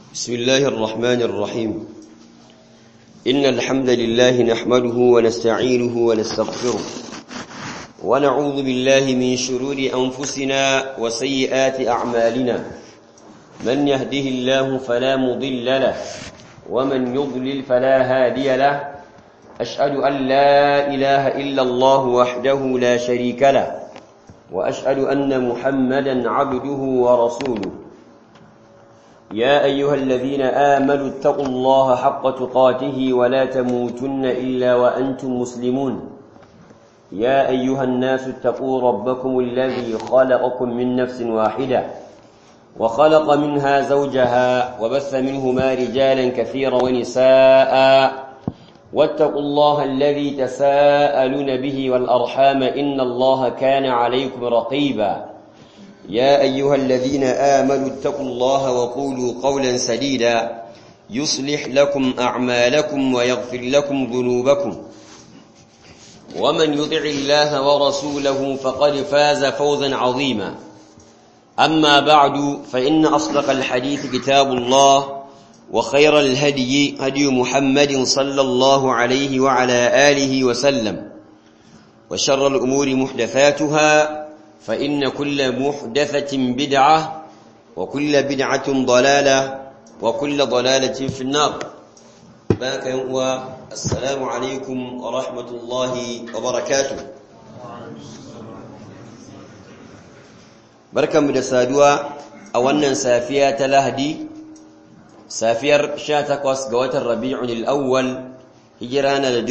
بسم الله الرحمن الرحيم إن الحمد لله نحمده ونستعينه ونستغفره ونعوذ بالله من شرور أنفسنا وسيئات أعمالنا من يهده الله فلا مضل له ومن يضلل فلا هادي له أشهد أن لا إله إلا الله وحده لا شريك له وأشهد أن محمدا عبده ورسوله يا أيها الذين آمنوا اتقوا الله حق تقاته ولا تموتن إلا وأنتم مسلمون يا أيها الناس اتقوا ربكم الذي خلقكم من نفس واحدة وخلق منها زوجها وبث منهما رجالا كثيرا ونساء واتقوا الله الذي تساءلون به والأرحام إن الله كان عليكم رقيبا يا أيها الذين آمنوا اتقوا الله وقولوا قولا سديدا يصلح لكم أعمالكم ويغفر لكم ذنوبكم ومن يطع الله ورسوله فقد فاز فوزا عظيما أما بعد فإن أصدق الحديث كتاب الله وخير الهدي هدي محمد صلى الله عليه وعلى آله وسلم وشر الأمور محدثاتها فإن كل محدثة بدعة وكل بدعة ضلالة وكل ضلالة في النار باك هو السلام عليكم ورحمة الله وبركاته بركة مدسادوا أولا سافية تلهدي safiyar 18 ga watan Rabi'ul Awwal hijira na da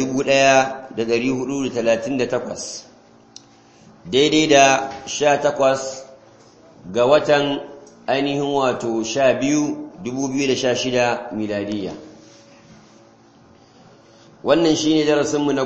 1438 daidai da 18 ga watan ainihin wato 12 2016 miladiya wannan shine darasin mu na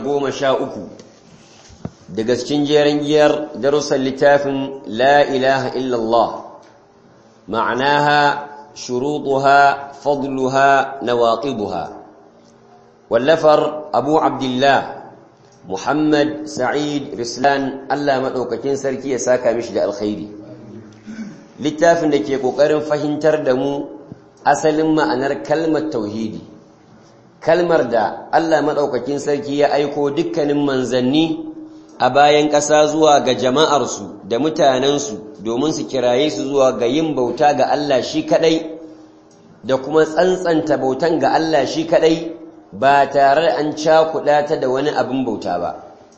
13 daga cikin jerin giyar darussan littafin la ilaha illallah ma'anaha شروطها فضلها نواقضها واللفر أبو عبد الله محمد سعيد رسلان الله مدوكاكين سركي يساكا مش da alkhairi littafin da ke kokarin fahimtar da mu asalin ma'anar kalmar tauhidi kalmar da Allah madaukakin sarki ya aiko dukkanin manzanni a bayan ƙasa zuwa ga jama'arsu da mutanensu domin su kiraye su zuwa ga yin bauta ga Allah shi kadai da kuma tsantsanta bautan ga Allah shi kadai ba tare da an cakuɗa ta da wani abin bauta ba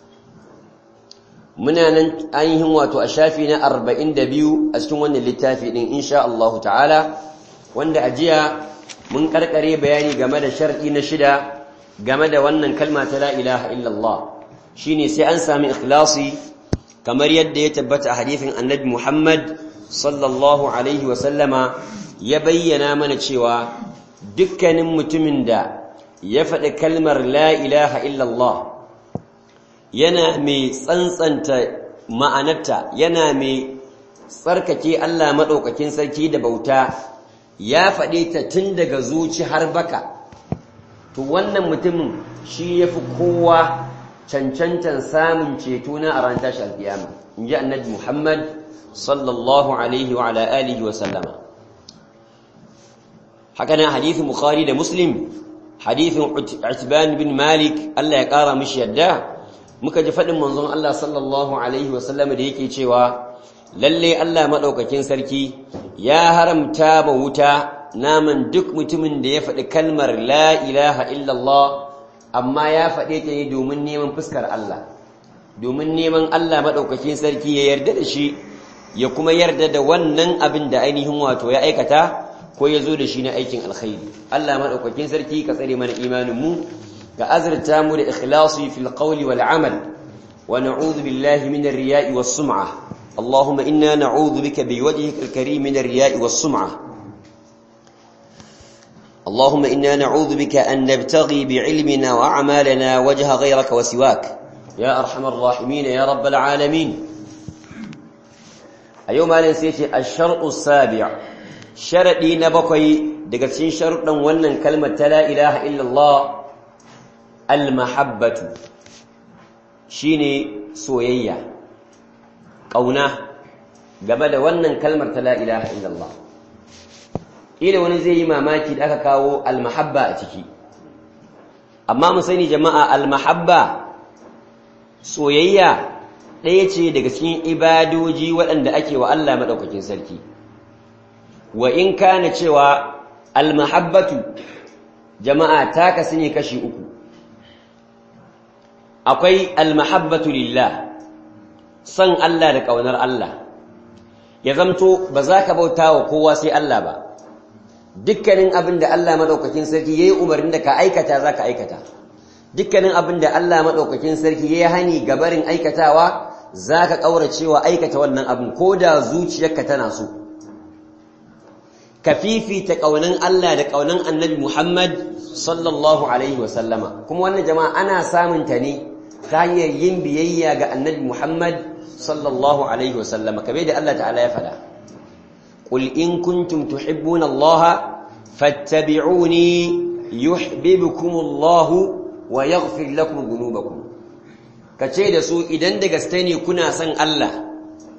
muna nan ainihin wato a shafi na 42 a cikin wannan littafi din insha Allah ta'ala wanda a jiya mun karkare bayani game da shar'i na shida game da wannan kalma ta la ilaha illallah shine sai an sami ikhlasi kamar yadda ya tabbata a hadithin annabi Muhammad sallallahu alaihi wasallama ya bayyana mana cewa dukkanin mutumin da ya faɗi kalmar la ilaha illallah yana mai tsantsanta ma'anarta yana mai tsarkake Allah maɗaukakin sarki da bauta ya faɗe ta tun daga zuci har baka to wannan mutumin shi ya fi kowa cancantan samun ceto na a ran tashi alkiyama in ji annabi Muhammad sallallahu alaihi wa ala alihi wa sallama haka nan hadithin Bukhari da Muslim hadithin Utban bin Malik Allah ya kara mishi yadda muka ji fadin manzon Allah sallallahu alaihi wa sallama da yake cewa lalle Allah madaukakin sarki ya haramta ma wuta naman duk mutumin da ya faɗi kalmar la ilaha illallah amma ya faɗe ta ne domin neman fuskar Allah domin neman Allah maɗaukakin sarki ya yarda da shi ya kuma yarda da wannan abin da ainihin wato ya aikata ko ya zo da shi na aikin alkhairi Allah maɗaukakin sarki ka tsare mana imaninmu ga azurta mu da ikhlasi fil qawli wal amal wa na'udhu billahi min ar-riya'i was sum'a اللهم إنا نعوذ بك بوجهك الكريم من الرياء والسمعة اللهم إنا نعوذ بك أن نبتغي بعلمنا وأعمالنا وجه غيرك وسواك يا أرحم الراحمين يا رب العالمين أيوم أنا نسيت الشرط السابع شرطي نبقي دقتين شرطا ونن كلمة لا إله إلا الله المحبة شيني سويا قونا قبل ونن كلمة لا إله إلا الله ila wani zai yi mamaki da aka kawo almahabba a ciki amma mu sani jama'a almahabba soyayya ɗaya ce daga cikin ibadoji waɗanda ake wa Allah maɗaukakin sarki wa in kana cewa almahabbatu jama'a ta kasu ne kashi uku akwai almahabbatu lillah son Allah da ƙaunar Allah ya zamto ba za ka bauta wa kowa sai Allah ba dukkanin abin da Allah maɗaukakin sarki ya yi umarnin da ka aikata za ka aikata dukkanin abin da Allah maɗaukakin sarki ya yi hani gabarin aikatawa za ka ƙauracewa aikata wannan abin ko da zuciyarka tana so ka fifita ƙaunan Allah da ƙaunan annabi Muhammad sallallahu alaihi wasallama kuma wannan jama'a ana samun ta ne ta hanyar yin biyayya ga annabi Muhammad sallallahu alaihi wasallama kabe da Allah ta'ala ya faɗa قل إن كنتم تحبون الله فاتبعوني يحببكم الله ويغفر لكم ذنوبكم kace da su idan da gaske ne kuna son Allah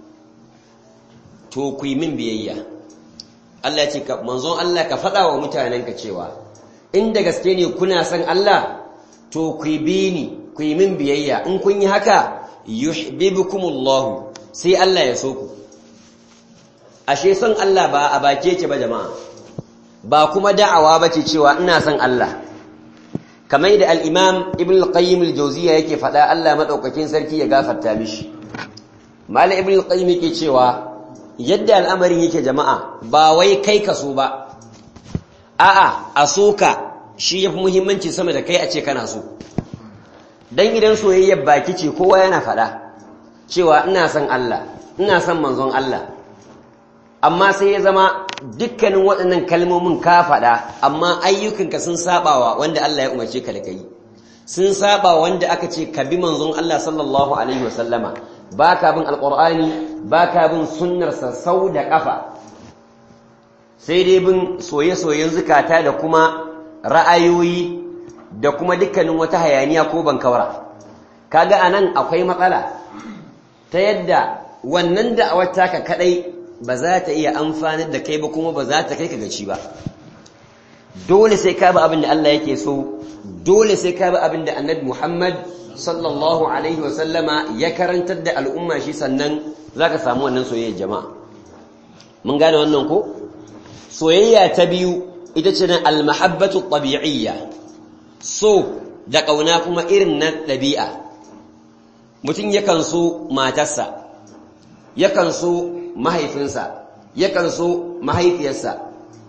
to ku yi min biyayya Allah ya ce ka manzon Allah ka faɗa wa mutanenka cewa in da gaske ne kuna son Allah to ku bi ni ku yi min biyayya in kun yi haka yuhibbukumullahu sai Allah ya so ku ashe son Allah ba a bake ce ba jama'a ba kuma da'awa ba ce cewa ina son Allah kamar da al-imam ibn al-qayyim al-jawziyya yake faɗa Allah madaukakin sarki ya gafarta mishi mala ibn al-qayyim yake cewa yadda al'amarin yake jama'a ba wai kai ka so ba a'a a soka shi yafi muhimmanci sama da kai a ce kana so dan idan soyayyar baki ce kowa yana faɗa cewa ina son Allah ina son manzon Allah amma sai ya zama dukkanin waɗannan kalmomin ka faɗa amma ayyukanka sun sabawa wanda Allah ya umarce ka da kai sun saba wanda aka ce ka bi manzon Allah sallallahu alaihi wasallama baka bin alqur'ani baka bin sunnar sa sau da kafa sai dai bin soye-soyen zukata da kuma ra'ayoyi da kuma dukkanin wata hayaniya ko bankawara kaga anan akwai matsala ta yadda wannan da'awar taka kadai ba za ta iya amfanar da kai ba kuma ba za ta kai ka gaci ba dole sai ka bi abin da Allah yake so dole sai ka bi abin da Annabi Muhammad sallallahu alaihi wa sallama ya karantar da al'umma shi sannan zaka samu wannan soyayya jama'a mun gane wannan ko soyayya ta biyu ita ce nan al-mahabbatu tabi'iyya so da kauna kuma irin na ɗabi'a mutum yakan so matarsa yakan so mahaifinsa yakan so mahaifiyarsa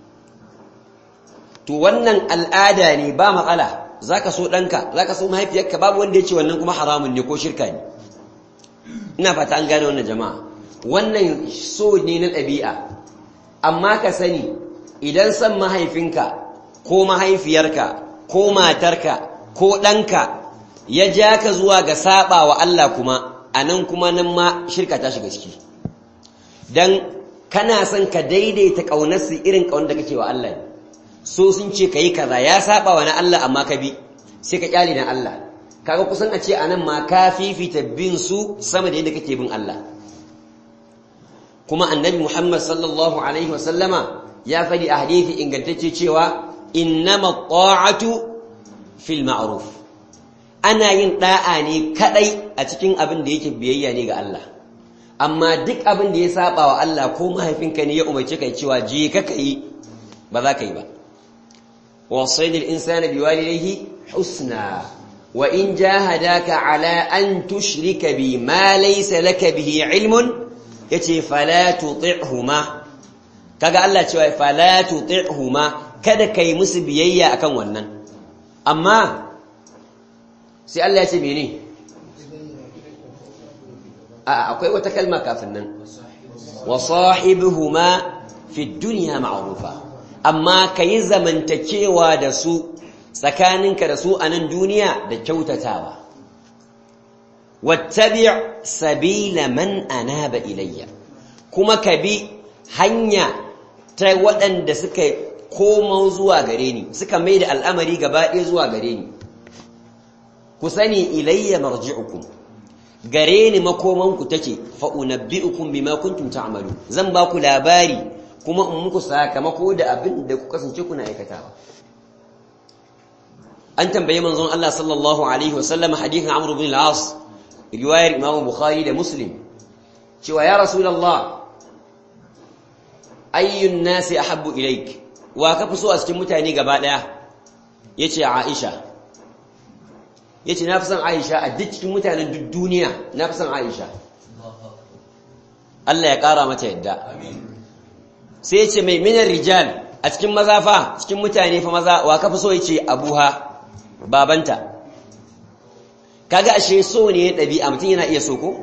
to wannan al'ada ne ba matsala zaka so ɗanka zaka so mahaifiyarka babu wanda ya ce wannan kuma haramun ne ko shirka ne ina fata an gane wannan jama'a wannan so ne na ɗabi'a amma ka sani idan son mahaifinka ko mahaifiyarka ko matarka ko ɗanka ya ja ka zuwa ga saba wa Allah kuma a nan kuma nan ma shirka ta shiga ciki don kana son ka daidaita ƙaunarsu irin ƙaunar da kake wa Allah ne so sun ce ka yi kaza ya saba wa na Allah amma ka bi sai ka kyale na Allah kaga kusan a ce a nan ma ka fifita bin su sama da yadda kake bin Allah kuma annabi Muhammad sallallahu alaihi wasallama ya faɗi a hadithi ingantacce cewa innama ta'atu fil ma'ruf ana yin da'a ne kadai a cikin abin da yake biyayya ne ga Allah amma duk abin da ya saba wa Allah ko mahaifinka ne ya umarci kai cewa je ka kai ba za ka yi ba wasaidil insana biwalidayhi husna wa in jahadaka ala an tushrika bi ma laysa laka bihi ilmun yace fala tuti'huma kaga Allah cewa fala tuti'huma kada kai musu biyayya akan wannan amma sai Allah ya ce mene a akwai wata kalma kafin nan wa sahibuhuma fi dunya ma'rufa amma kayi zamantakewa da su tsakaninka da su a nan duniya da kyautatawa wattabi' sabila man anaba ilayya kuma ka bi hanya ta waɗanda suka koma zuwa gare ni suka mai da al'amari gaba ɗaya zuwa gare ni ku sani ilayya marji'ukum gare ni makomanku take fa unabbi'ukum bima kuntum ta'malu zan ba ku labari kuma in muku sakamako da abin da ku kasance kuna aikatawa an tambaye manzon Allah sallallahu alaihi wasallam hadithin Amr ibn al-As riwayar Imam Bukhari da Muslim cewa ya Rasulullah ayyun nasi ahabbu ilaik wa ka fi so a cikin mutane gaba daya yace Aisha yace na fi son Aisha a duk cikin mutanen duk duniya na fi son Aisha Allah ya kara mata yadda sai yace mai minar rijal a cikin maza fa cikin mutane fa maza wa ka fi so yace Abuha babanta kaga ashe so ne ɗabi'a mutum yana iya so ko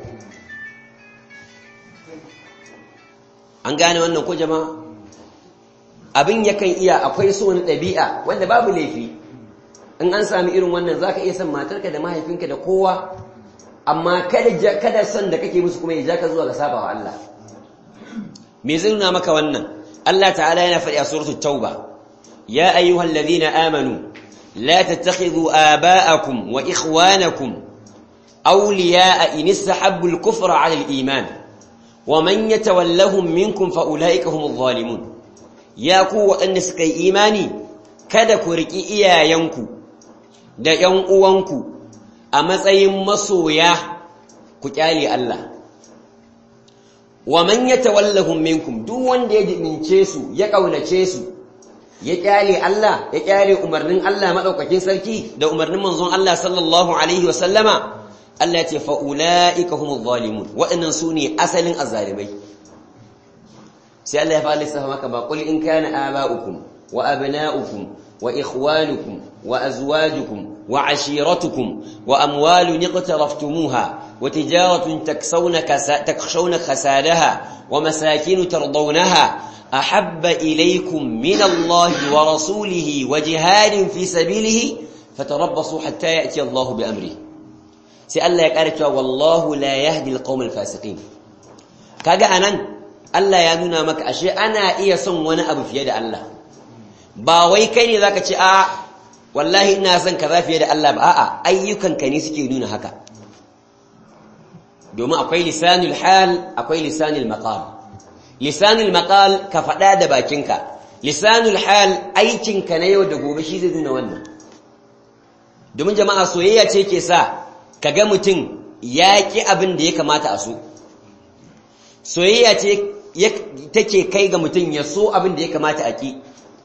an gane wannan ko jama'a abin yakan iya akwai so na ɗabi'a wanda babu laifi in an sami irin wannan zaka iya son matarka da mahaifinka da kowa amma kada kada son da kake musu kuma ya ja ka zuwa ga sabawa Allah me zai nuna maka wannan Allah ta'ala yana faɗi a suratul tauba ya ayyuhal ladhina amanu لا تتخذوا آباءكم وإخوانكم أولياء إن استحبوا الكفر على الإيمان ومن يتولهم منكم فأولئك هم الظالمون يا قوة أنسكي إيماني kada ku riƙi iyayenku da ‘yan uwanku a matsayin masoya ku ƙyale Allah, wa man ya tawallahun minkum duk wanda ya jimince su ya ƙaunace su ya kyale Allah ya kyale umarnin Allah madaukakin sarki da umarnin manzon Allah sallallahu alaihi wasallama Allah ya ce fa ulaika humuz zalimun waɗannan sune asalin azzalimai sai Allah ya fara lissafa maka ba qul in kana aba'ukum wa abna'ukum wa ikhwanukum wa azwajukum wa ashiratukum wa amwalun iqtaraftumuha wa tijaratun taksawna takshawna khasadaha wa masakin tardawnaha أحب إليكم من الله ورسوله وجهاد في سبيله فتربصوا حتى يأتي الله بأمره سأل يقارك والله لا يهدي القوم الفاسقين كاقا أنا ألا يدونا مك أشياء أنا إيا صن وانا أبو في يد الله باوي كيني ذاك آه والله إنا سن كذا في يد الله بآآ أيوكا كنيسي يدون هكا دوما أقوي لسان الحال أقوي لسان المقام lisanul maqal ka faɗa da bakinka lisanul hal aikinka na yau da gobe shi zai nuna wannan domin jama'a soyayya ce ke sa kaga mutum ya ki abin da ya kamata a so soyayya ce take kai ga mutum ya so abin da ya kamata a ki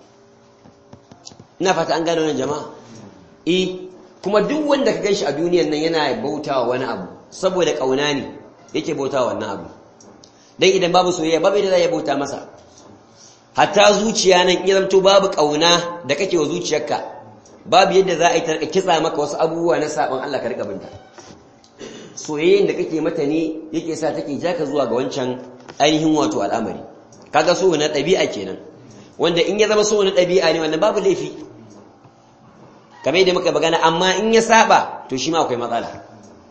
ina fata an gano wannan jama'a eh kuma duk wanda ka ganshi a duniyar nan yana bautawa wani abu saboda kauna ne yake bautawa wannan abu dan idan babu soyayya babu yadda za ya bauta masa hatta zuciya nan in zamto babu kauna da kake wa zuciyarka babu yadda za a yi tarka kitsa maka wasu abubuwa na sabon Allah ka rika binta soyayyen da kake mata ne yake sa take jaka zuwa ga wancan ainihin wato al'amari kaga so na ɗabi'a kenan wanda in ya zama so na ɗabi'a ne wannan babu laifi kamar yadda muka magana amma in ya saba to shi ma akwai matsala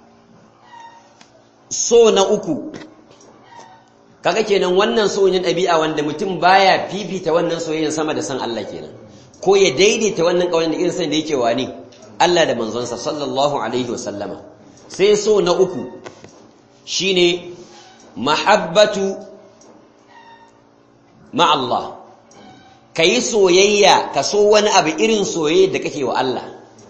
so na uku kaga kenan wannan soyayyen ɗabi'a wanda mutum baya fifita wannan soyayyen sama da san Allah kenan ko ya daidaita wannan kaunar da irin san da yake wani Allah da manzonsa sallallahu alaihi wasallama sai so na uku shine mahabbatu ma Allah kai soyayya ka so wani abu irin soyayya da kake wa Allah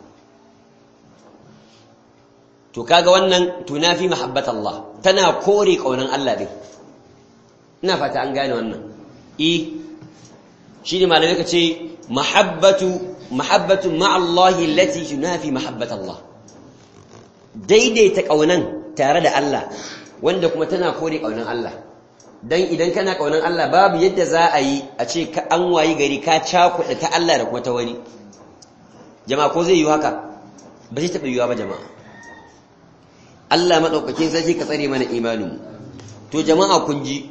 to kaga wannan tunafi mahabbat Allah tana kore kaunan Allah din ina fata an gane wannan eh shine malamai kace mahabbatu mahabbatu ma Allah allati tunafi mahabbat Allah daidaita kaunan tare da Allah wanda kuma tana kore kaunan Allah dan idan kana kaunan Allah babu yadda za a yi a ce ka an wayi gari ka cakuɗa ta Allah da kuma ta wani jama'a ko zai yi haka ba zai taɓa yiwa ba jama'a Allah maɗaukakin sarki ka tsare mana imanin to jama'a kun ji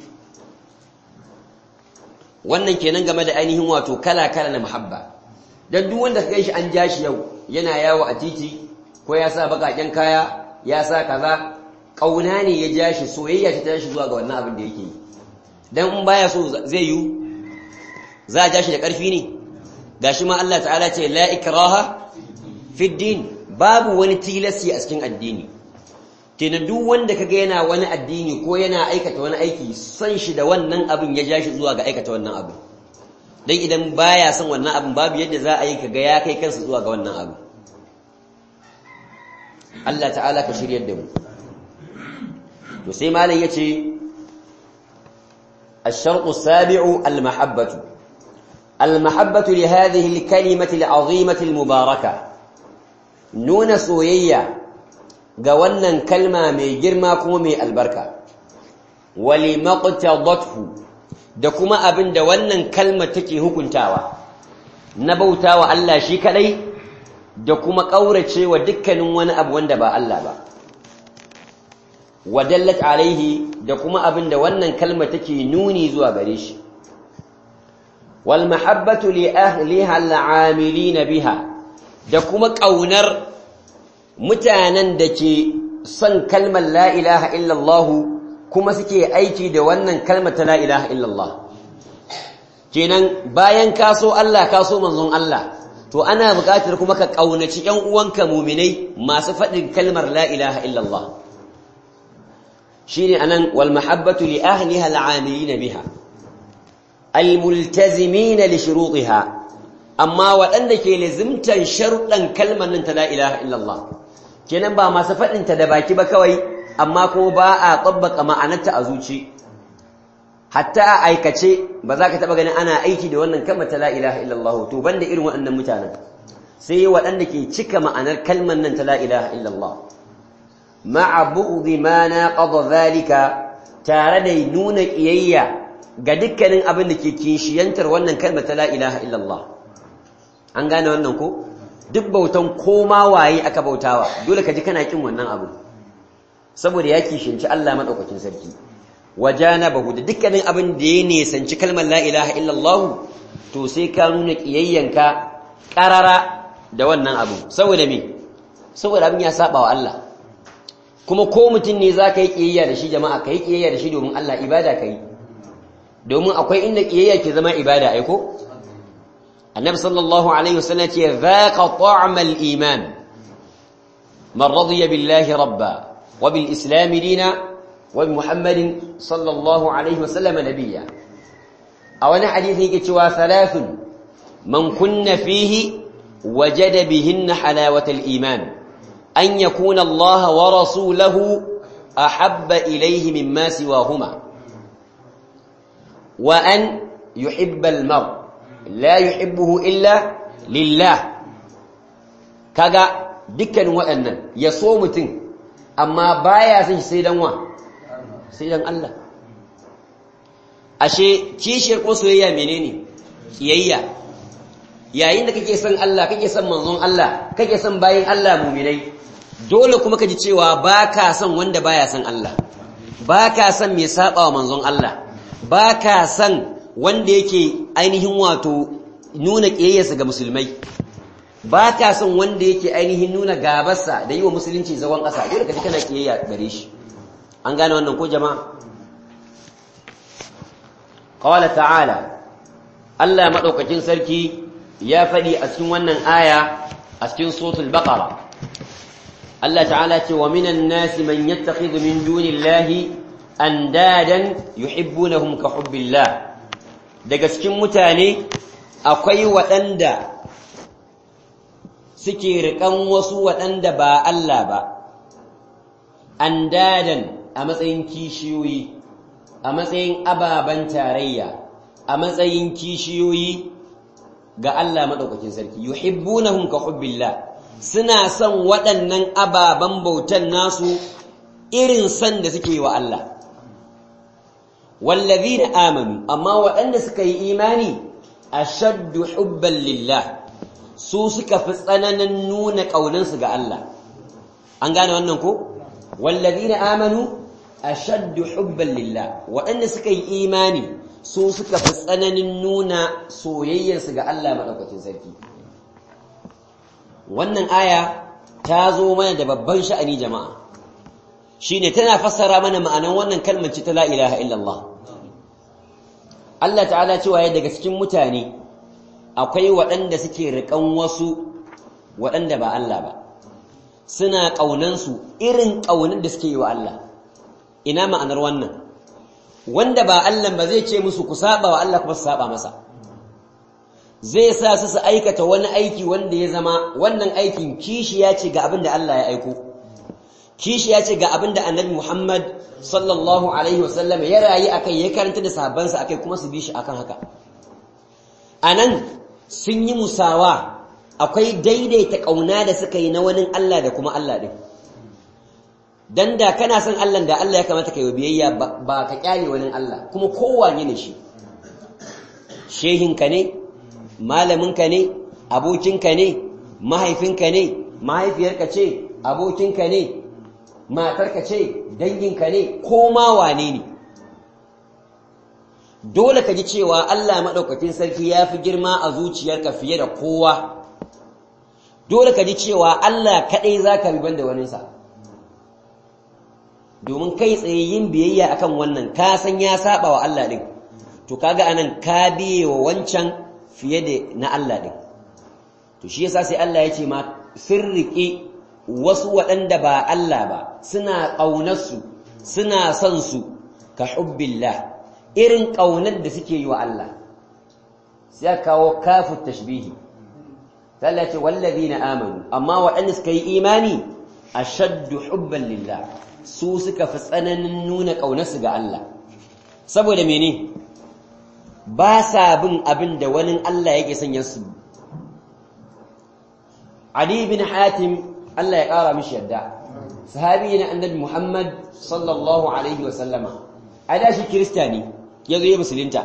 wannan kenan game da ainihin wato kala-kala na muhabba dan duk wanda ka shi an ja shi yau yana yawo a titi ko ya sa bakaken kaya ya sa kaza kauna ne ya ja shi soyayya ta tashi zuwa ga wannan abin da yake yi dan in baya so zai yi za a ja shi da ƙarfi ne gashi ma Allah ta'ala ce la ikraha fi din babu wani tilasi a cikin addini kenan duk wanda kaga yana wani addini ko yana aikata wani aiki son shi da wannan abin ya ja shi zuwa ga aikata wannan abin dan idan baya son wannan abin babu yadda za a yi kaga ya kai kansa zuwa ga wannan abin Allah ta'ala ka shiryar da mu to sai malam yace الشرط السابع المحبة المحبة لهذه الكلمة العظيمة المباركة نون سوية قولنا كلمة مي جرما كومي البركة ولما اقتضته دكما أبن دولنا كلمة تكي هكنتاوى نبوتاوى ألا شيكالي دكما قورة ودكا نوانا أبوان دبا ألا با wadallat alaihi da kuma abin da wannan kalma take nuni zuwa gare shi wal mahabbatu li ahliha al'amilin biha da kuma kaunar mutanen da ke son kalmar la ilaha illallah kuma suke aiki da wannan kalmar ta la ilaha illallah kenan bayan ka so Allah ka so manzon Allah to ana buƙatar kuma ka kaunaci ƴan uwanka mu'minai masu faɗin kalmar la ilaha illallah shine anan wal mahabbatu li ahliha al'amilina biha almultazimina li shurutiha amma waɗanda ke lazimtan sharuɗan kalmar nan ta la ilaha illallah kenan ba masu faɗin ta da baki ba kawai amma kuma ba a tabbaka ma'anarta a zuci hatta a aikace ba za ka taɓa ganin ana aiki da wannan kalmar ta la ilaha illallah to banda irin waɗannan mutanen sai waɗanda ke cika ma'anar kalmar nan ta la ilaha illallah ma'a bu'dhi ma naqadha zalika tare da nuna kiyayya ga dukkanin abin da ke kishiyantar wannan kalmar ta la ilaha illallah an gane wannan ko duk bautan koma waye aka bautawa dole ka ji kana kin wannan abu saboda ya kishinci Allah madaukakin sarki wajanabahu da dukkanin abin da ya nisanci kalmar la ilaha illallah to sai ka nuna kiyayyanka karara da wannan abu saboda me saboda abin ya saba wa Allah kuma ko mutum ne za ka yi ƙiyayya da shi jama'a ka yi ƙiyayya da shi domin Allah ibada ka yi domin akwai inda ƙiyayya ke zama ibada aiko annabi sallallahu alaihi wasallam ce zaqa ta'mal iman man radiya billahi rabba wa bil islam dina wa bi muhammadin sallallahu alaihi wasallam nabiyya a wani hadisi yake cewa thalathun man kunna fihi wajada bihinna halawatal iman أن يكون الله ورسوله أحب إليه مما سواهما وأن يحب المرء لا يحبه إلا لله كذا دكا وأن يصوم تن أما بايا سيدا وا سيدا الله ashe kishiyar ko soyayya menene kiyayya yayin da kake son Allah kake son manzon Allah kake son bayin Allah mu'minai dole kuma ka ji cewa ba ka son wanda baya son Allah ba ka son mai saba wa manzon Allah ba ka son wanda yake ainihin wato nuna ƙiyayyarsa ga musulmai ba ka son wanda yake ainihin nuna gabarsa da yi wa musulunci zagon ƙasa dole ka ji kana ƙiyayya gare shi an gane wannan ko jama'a qala ta'ala Allah madaukakin sarki ya faɗi a cikin wannan aya a cikin suratul baqara Allah ta'ala ce wa minan nasi man yattakhidhu min dunillahi andadan yuhibbunahum ka hubbillah daga cikin mutane akwai waɗanda suke riƙan wasu waɗanda ba Allah ba andadan a matsayin kishiyoyi a matsayin ababen tarayya a matsayin kishiyoyi ga Allah maɗaukakin sarki yuhibbunahum ka hubbillah suna son waɗannan ababen bautan nasu irin son da suke wa Allah wallazina amanu amma waɗanda suka yi imani ashaddu hubban lillah su suka fi tsananin nuna ƙaunansu ga Allah an gane wannan ko wallazina amanu ashaddu hubban lillah waɗanda suka yi imani su suka fi tsananin nuna soyayyarsu ga Allah madaukakin sarki wannan aya ta zo mana da babban sha'ani jama'a shine tana fassara mana ma'anan wannan kalmar ce ta la ilaha illallah Allah ta'ala cewa ya daga cikin mutane akwai waɗanda suke riƙan wasu waɗanda ba Allah ba suna ƙaunansu irin ƙaunin da suke yi wa Allah ina ma'anar wannan wanda ba Allah ba zai ce musu ku saba wa Allah kuma su saba masa zai sa su su aikata wani aiki wanda ya zama wannan aikin kishi ya ce ga abin da Allah ya aiko kishi ya ce ga abin da annabi Muhammad sallallahu alaihi wasallam ya rayu akai ya karanta da sahabbansa akai kuma su bi shi akan haka anan sun yi musawa akwai daidaita kauna da suka yi na wani Allah da kuma Allah din dan da kana son Allah da Allah ya kamata ka yi biyayya ba ka kyale wani Allah kuma kowane ne shi shehinka ne malaminka ne abokinka ne mahaifinka ne mahaifiyarka ce abokinka ne matarka ce danginka ne ko ma wane ne dole ka ji cewa Allah maɗaukakin sarki ya fi girma a zuciyarka fiye da kowa dole ka ji cewa Allah kaɗai za ka bi banda waninsa domin kai tsaye yin biyayya akan wannan ka san ya saba wa Allah ɗin to kaga anan ka biye wa wancan fiye da na Allah ɗin to shi yasa sai Allah ya ce ma sun riƙe wasu waɗanda ba Allah ba suna ƙaunarsu suna son su ka hubbillah irin ƙaunar da suke yi wa Allah sai kawo kafu tashbihi Allah ce wallazina amanu amma waɗanda suka yi imani ashaddu hubban lillah su suka fi tsananin nuna ƙaunarsu ga Allah saboda mene ba sa bin abin da wani Allah yake sanya su Ali bin Hatim Allah ya ƙara mishi yadda sahabi ne annabi Muhammad sallallahu alaihi wa sallama a da shi kirista ne ya zo ya musulunta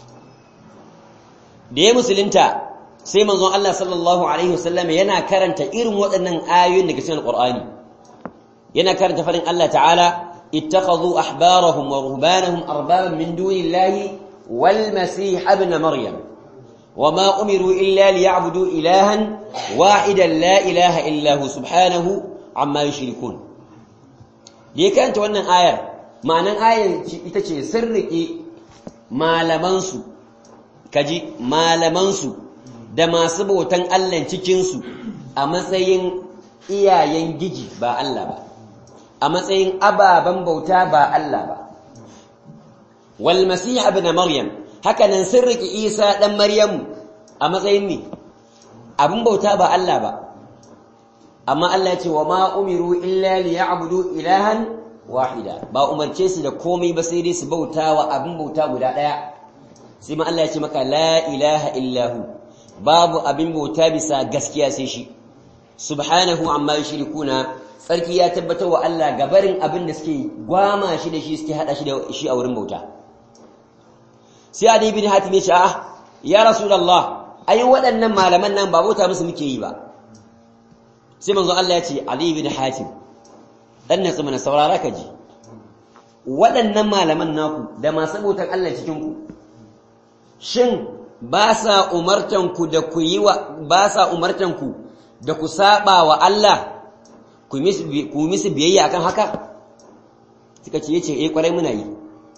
da ya musulunta sai manzon Allah sallallahu alaihi wa sallama yana karanta irin waɗannan ayoyin daga cikin Qur'ani yana karanta farin Allah ta'ala ittakhadhu ahbarahum wa ruhbanahum arbaban min dunillahi wal masih ibn maryam وما أمروا إلا ليعبدوا إلها واحدا لا إله إلا هو سبحانه عما يشركون ليه كانت وانا آية معنى آية itace sun riƙe malamansu kaji malamansu da masu bautan Allah cikinsu a matsayin iyayen giji ba Allah ba a matsayin ababen bauta ba Allah ba wal masih ibn maryam haka nan sun riƙe isa ɗan maryamu a matsayin ne abin bauta ba Allah ba amma Allah ce wa ma umiru illa li ya'budu ilahan wahida ba umarce su da komai ba sai dai su bauta wa abin bauta guda ɗaya sai ma Allah ya ce maka la ilaha illahu babu abin bauta bisa gaskiya sai shi subhanahu amma yushrikuna sarki ya tabbatar wa Allah gabarin abin da suke gwama shi da shi suke hada shi da shi a wurin bauta sai Ali bin Hatim ya ce ah ya Rasulullah ai waɗannan malaman nan ba bauta musu muke yi ba sai manzo Allah ya ce Ali bin Hatim dan nan mana saurara ka ji waɗannan malaman naku da masu bautan Allah cikin ku shin ba sa umartan ku da ku yi wa ba sa umartan ku da ku saba wa Allah ku misu biyayya akan haka suka ce yace eh kwarai muna yi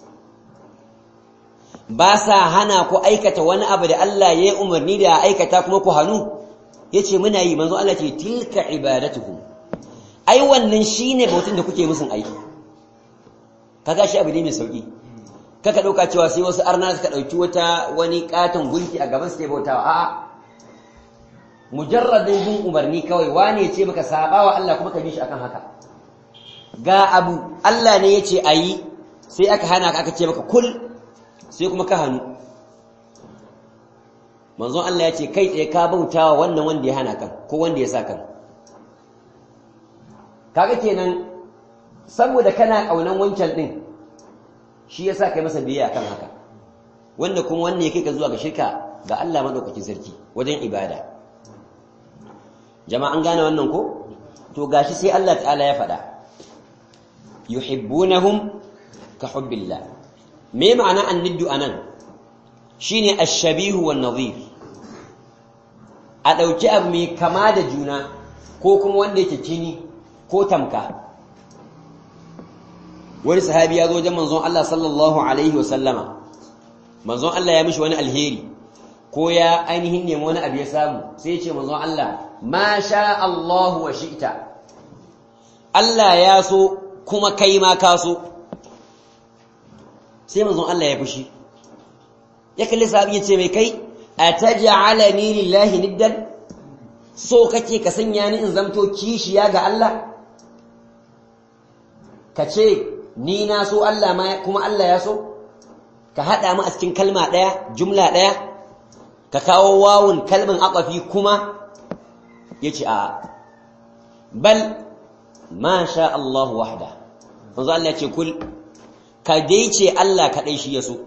ba sa hana ku aikata wani abu da Allah ya yi umarni da aikata kuma ku hannu ya ce muna yi manzo Allah ce tilka ibadatukum ai wannan shine bautin da kuke musun aiki kaga shi abu ne mai sauki kaka dauka cewa sai wasu arna suka dauki wata wani katon gunki a gaban su ke bautawa a'a mujarradin bin umarni kawai wane ya ce maka saba wa Allah kuma ka bi shi akan haka ga abu Allah ne ya ce ayi sai aka hana ka aka ce maka kul sai kuma ka hannu manzon Allah ya ce kai tsaye ka bautawa wannan wanda ya hana kan ko wanda ya sa kan kaga kenan saboda kana kaunan wancan din shi yasa kai masa biyayya kan haka wanda kuma wanne yake ka zuwa ga shirka ga Allah madaukakin sarki wajen ibada jama'an gane wannan ko to gashi sai Allah ta'ala ya faɗa yuhibbunahum ka hubbillah me ma'ana anniddu anan shine ash-shabihu wan nadhir a dauki abu mai kama da juna ko kuma wanda yake kini ko tamka wani sahabi ya zo wajen manzon Allah sallallahu alaihi wasallama manzon Allah ya mishi wani alheri ko ya ainihin nemi wani abu ya samu sai ya ce manzon Allah ma sha Allah wa shi'ta Allah ya so kuma kai ma ka so sai manzon Allah ya fushi ya kalli sahabi ya ce mai kai ataj'alani lillahi niddan so kake ka sanya ni in zamto kishiya ga Allah ka ce ni na so Allah ma kuma Allah ya so ka hada mu a cikin kalma daya jumla daya ka kawo wawun kalmin aqafi kuma yace a bal ma sha Allah wahda manzo Allah ya ce kul ka dai ce Allah kadai shi ya so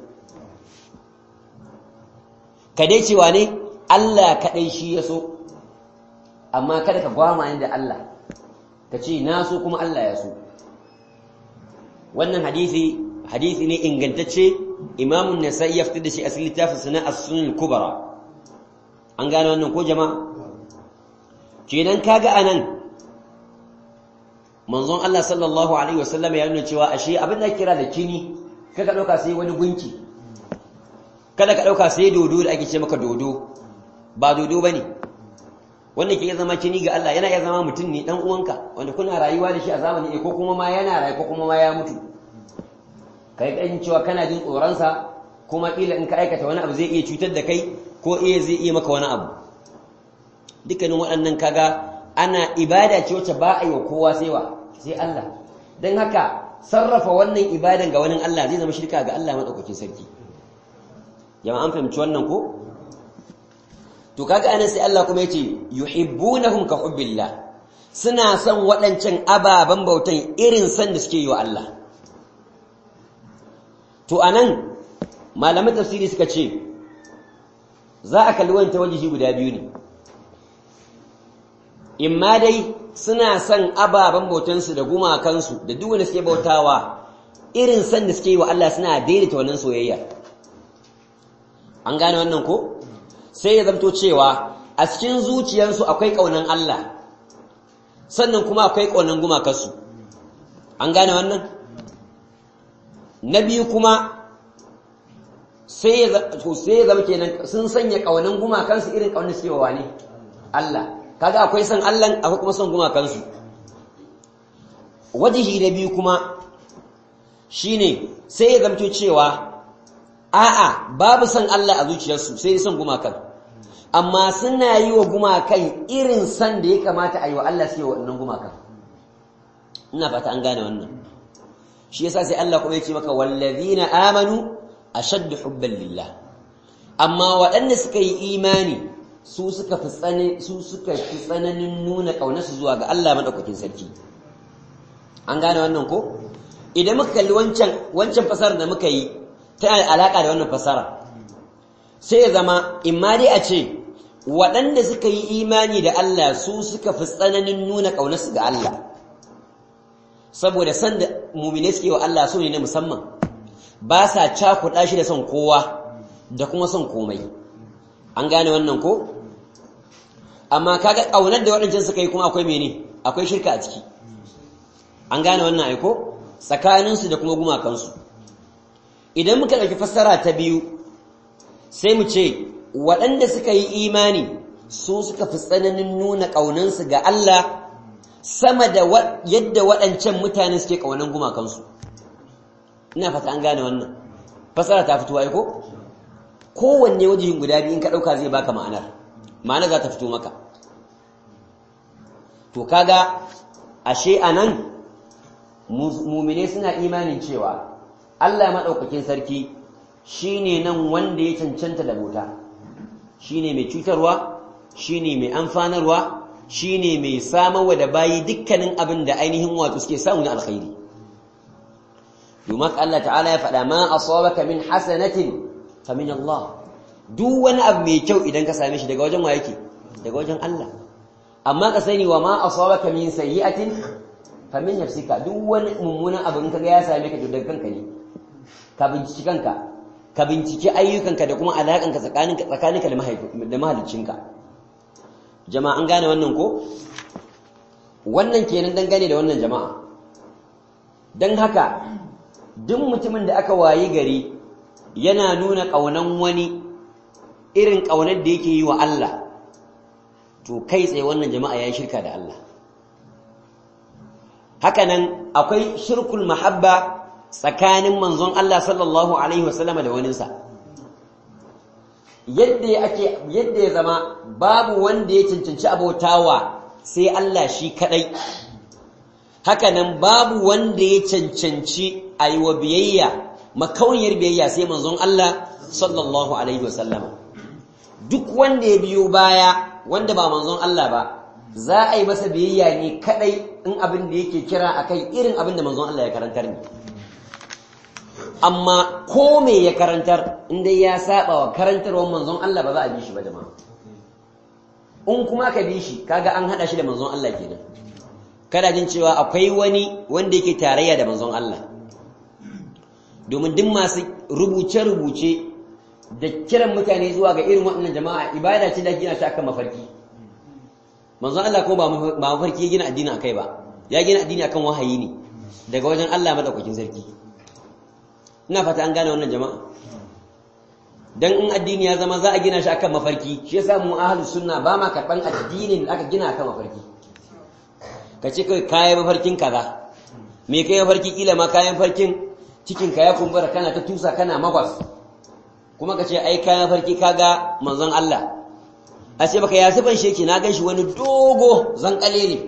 ka dai ce wane Allah kadai shi ya so amma kada ka gwama ni da Allah ka ce na so kuma Allah ya so wannan hadisi hadisi ne ingantacce imamun nasa'i ya fitar da shi a cikin littafin sana as-sunan kubra an gane wannan ko jama'a kenan kaga anan manzon Allah sallallahu alaihi wasallam ya nuna cewa ashe abin da kira da kini kaga dauka sai wani gunki kada ka dauka sai dodo da ake ce maka dodo ba dodo bane wanda ke zama kini ga Allah yana iya zama mutum ne dan uwanka wanda kuna rayuwa da shi a zamani ko kuma ma yana rayu ko kuma ma ya mutu kai kan cewa kana jin tsoron sa kuma kila in ka aikata wani abu zai iya cutar da kai ko iya zai iya maka wani abu dukkanin waɗannan kaga ana ibada ce wacce ba a yi wa kowa sai wa sai Allah don haka sarrafa wannan ibadan ga wani Allah zai zama shirka ga Allah madaukakin sarki jama'an fahimci wannan ko to kaga anan sai Allah kuma yace yuhibbunahum ka hubbillah suna son waɗancan ababen bautan irin san da suke yi wa Allah to anan malaman tafsiri suka ce za a kalli wani wajihi guda biyu ne imma dai suna son ababen bautansu da gumakansu da duk wanda suke bautawa irin san da suke yi wa Allah suna daidaita wannan soyayya an gane wannan ko sai ya zamto cewa a cikin zuciyarsu akwai ƙaunan Allah sannan kuma akwai ƙaunan gumakansu an gane wannan na biyu kuma sai ya zama kenan sun sanya ƙaunan gumakansu irin ƙaunar suke wa ne Allah kaga akwai son Allah akwai kuma son gumakansu wajihi na biyu kuma shine sai ya zamto cewa a'a babu son Allah a zuciyarsu sai son gumakan amma suna yi wa gumakan irin san da ya kamata a yi wa Allah sai wa wannan gumakan ina fata an gane wannan shi yasa sai Allah kuma ya ce maka wallazina amanu ashaddu hubban lillah amma waɗanda suka yi imani su suka fi su suka fi tsananin nuna ƙaunarsu zuwa ga Allah madaukakin sarki an gane wannan ko idan muka kalli wancan wancan fasarar da muka yi ta alaka da wannan fasara sai ya zama imma dai a ce waɗanda suka yi imani da Allah su suka fi tsananin nuna ƙaunarsu ga Allah saboda san da mumine suke wa Allah so ne na musamman ba sa cakuɗa shi da son kowa da kuma son komai an gane wannan ko amma kaga ƙaunar da waɗancan suka yi kuma akwai mene akwai shirka a ciki an gane wannan aiko tsakaninsu da kuma gumakansu idan muka ɗauki fassara ta biyu sai mu ce waɗanda suka yi imani su suka fi tsananin nuna ƙaunansu ga Allah sama da yadda waɗancan mutane suke ƙaunan gumakansu ina fata an gane wannan fassara ta fito aiko kowanne wajihin guda biyu in ka ɗauka zai baka ma'anar ma'ana za ta fito maka to kaga ashe anan mumine suna imanin cewa Allah maɗaukakin sarki shine nan wanda ya cancanta da bauta shine mai cutarwa shine mai amfanarwa shine mai samarwa da bayi dukkanin abin da ainihin wato suke samu na alkhairi domin Allah ta'ala ya faɗa ma asabaka min hasanatin fa min Allah duk wani abu mai kyau idan ka same shi daga wajen wa yake daga wajen Allah amma ka sani wa ma asabaka min sayyi'atin fa min nafsika duk wani mummunan abu in kaga ya same ka daga kanka ne ka binciki kanka ka binciki ayyukanka da kuma alaƙanka tsakaninka tsakaninka da mahaliccinka jama'a an gane wannan ko wannan kenan dangane da wannan jama'a don haka duk mutumin da aka wayi gari yana nuna ƙaunan wani irin ƙaunar da yake yi wa Allah to kai tsaye wannan jama'a ya yi shirka da Allah hakanan akwai shirkul mahabba tsakanin manzon Allah sallallahu alaihi wasallama da waninsa yadda ake yadda ya zama babu wanda ya cancanci abotawa sai Allah shi kadai hakanan babu wanda ya cancanci a yi wa biyayya makauniyar biyayya sai manzon Allah sallallahu alaihi wasallama duk wanda ya biyo baya wanda ba manzon Allah ba za a yi masa biyayya ne kadai in abin da yake kira akai irin abin da manzon Allah ya karantar ne amma ko me ya karantar inda ya saba wa karantarwar manzon Allah ba za a bi shi ba jama'a in kuma aka bi shi kaga an hada shi da manzon Allah kenan kada jin cewa akwai wani wanda yake tarayya da manzon Allah domin duk masu rubuce-rubuce da kiran mutane zuwa ga irin waɗannan jama'a ibada ce da gina shi akan mafarki manzon Allah ko ba mafarki ya gina addini akai ba ya gina addini akan wahayi ne daga wajen Allah madaukakin sarki ina fata an gane wannan jama'a dan in addini ya zama za a gina shi akan mafarki shi yasa mu ahlus sunna ba ma karban addinin da aka gina akan mafarki kace kai kayan mafarkin kaza me kai mafarki kila ma kayan farkin cikin ka ya kumbura kana ta tusa kana magwas kuma kace ai kayan mafarki kaga manzon Allah a ce baka ya sifan sheki na ganshi wani dogo zankale ne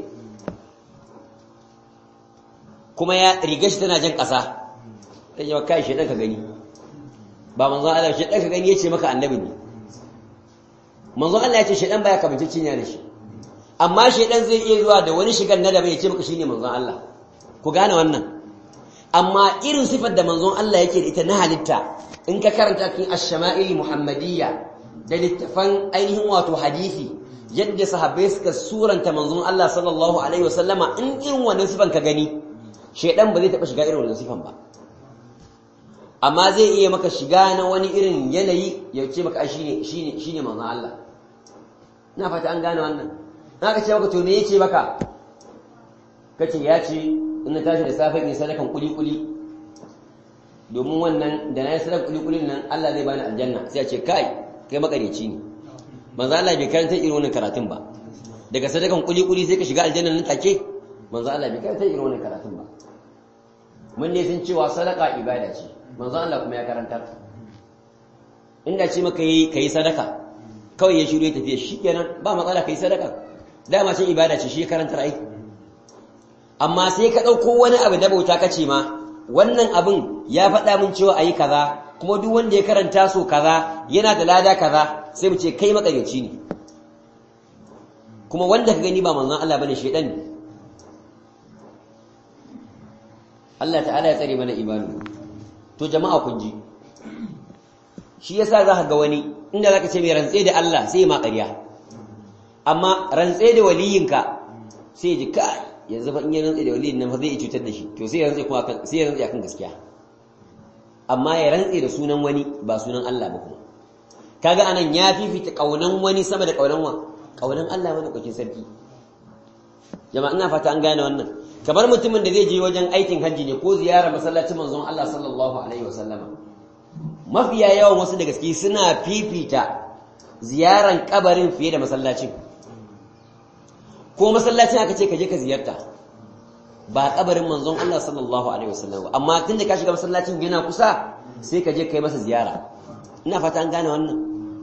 kuma ya riga shi tana jan ƙasa ta yi kai shaidan ka gani ba manzon Allah shaidan ka gani ya ce maka annabi ne manzon Allah ya ce shaidan baya kamancin ya da shi amma shaidan zai iya zuwa da wani shigar na da bai ce maka shine manzon Allah ku gane wannan amma irin sifar da manzon Allah yake da ita na halitta in ka karanta cikin ash-shama'il muhammadiyya da littafan ainihin wato hadisi yadda sahabbai suka suranta manzon Allah sallallahu alaihi wasallama in irin wannan sifan ka gani shaidan ba zai taba shiga irin wannan sifan ba amma zai iya maka shiga na wani irin yanayi ya ce maka shine shine shine manzon Allah ina fata an gane wannan naka ce maka to me yace maka kace ya ce in na tashi da safe ne sadakan kuli kuli domin wannan da na yi sadakan kuli kulin nan Allah zai bani aljanna sai ya ce kai kai makareci ne manzo Allah bai karanta irin wannan karatun ba daga sadakan kuli kuli sai ka shiga aljanna nan take manzo Allah bai karanta irin wannan karatun ba mun ne sun cewa sadaka ibada ce manzo Allah kuma ya karantar inda ce maka yi kai sadaka kawai ya shiru ya tafiya shikenan ba matsala kai sadaka dama ce ibada ce shi karantar ai amma sai ka dauko wani abu da bauta kace ma wannan abin ya faɗa mun cewa ayi kaza kuma duk wanda ya karanta so kaza yana da lada kaza sai mu ce kai makaryaci ne kuma wanda ka gani ba manzon Allah bane shedan ne Allah ta'ala ya tsare mana imani to jama'a kun ji shi yasa za ka ga wani inda zaka ce mai rantse da Allah sai ma ƙarya amma rantse da waliyinka sai ji ka yanzu fa in ya rantse da waliyin nan fa zai cutar da shi to sai ya rantse kuma sai ya rantse akan gaskiya amma ya rantse da sunan wani ba sunan Allah ba kuma kaga anan ya fifita kaunan wani sama da kaunan wa kaunan Allah wani kokin sarki jama'a ina fata an gane wannan kamar mutumin da zai je wajen aikin hajji ne ko ziyara masallacin manzon Allah sallallahu alaihi wasallama mafiya yawan wasu da gaske suna fifita ziyaran kabarin fiye da masallacin ko masallacin aka ce ka je ka ziyarta ba kabarin manzon Allah sallallahu alaihi wasallam amma tunda ka shiga masallacin yana kusa sai ka je kai masa ziyara ina fata an gane wannan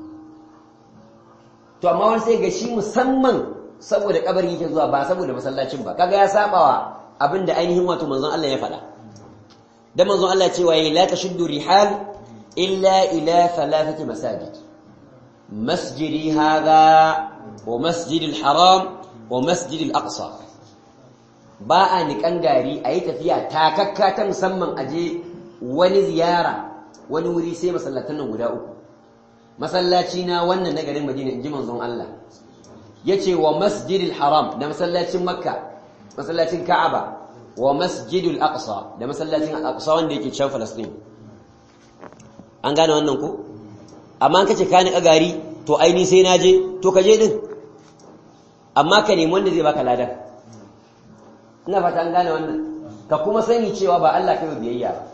to amma wani sai ga shi musamman saboda kabarin yake zuwa ba saboda masallacin ba kaga ya sabawa abinda ainihin wato manzon Allah ya faɗa da manzon Allah cewa ya la tashuddu rihal illa ila thalathati masajid masjidi hadha wa masjid al-haram wa masjid al-aqsa ba a nikan gari a yi tafiya takakka ta musamman aje wani ziyara wani wuri sai masallatan nan guda uku masallaci na wannan na garin Madina inji manzon Allah yace wa masjidil haram da masallacin makka masallacin ka'aba wa masjidul aqsa da masallacin al-aqsa wanda yake can Palestine an gane wannan ko amma kace ka ni gari to aini sai naje to kaje din amma ka nemi wanda zai baka ladan ina fata an gane wannan ka kuma sani cewa ba Allah kai biyayya ba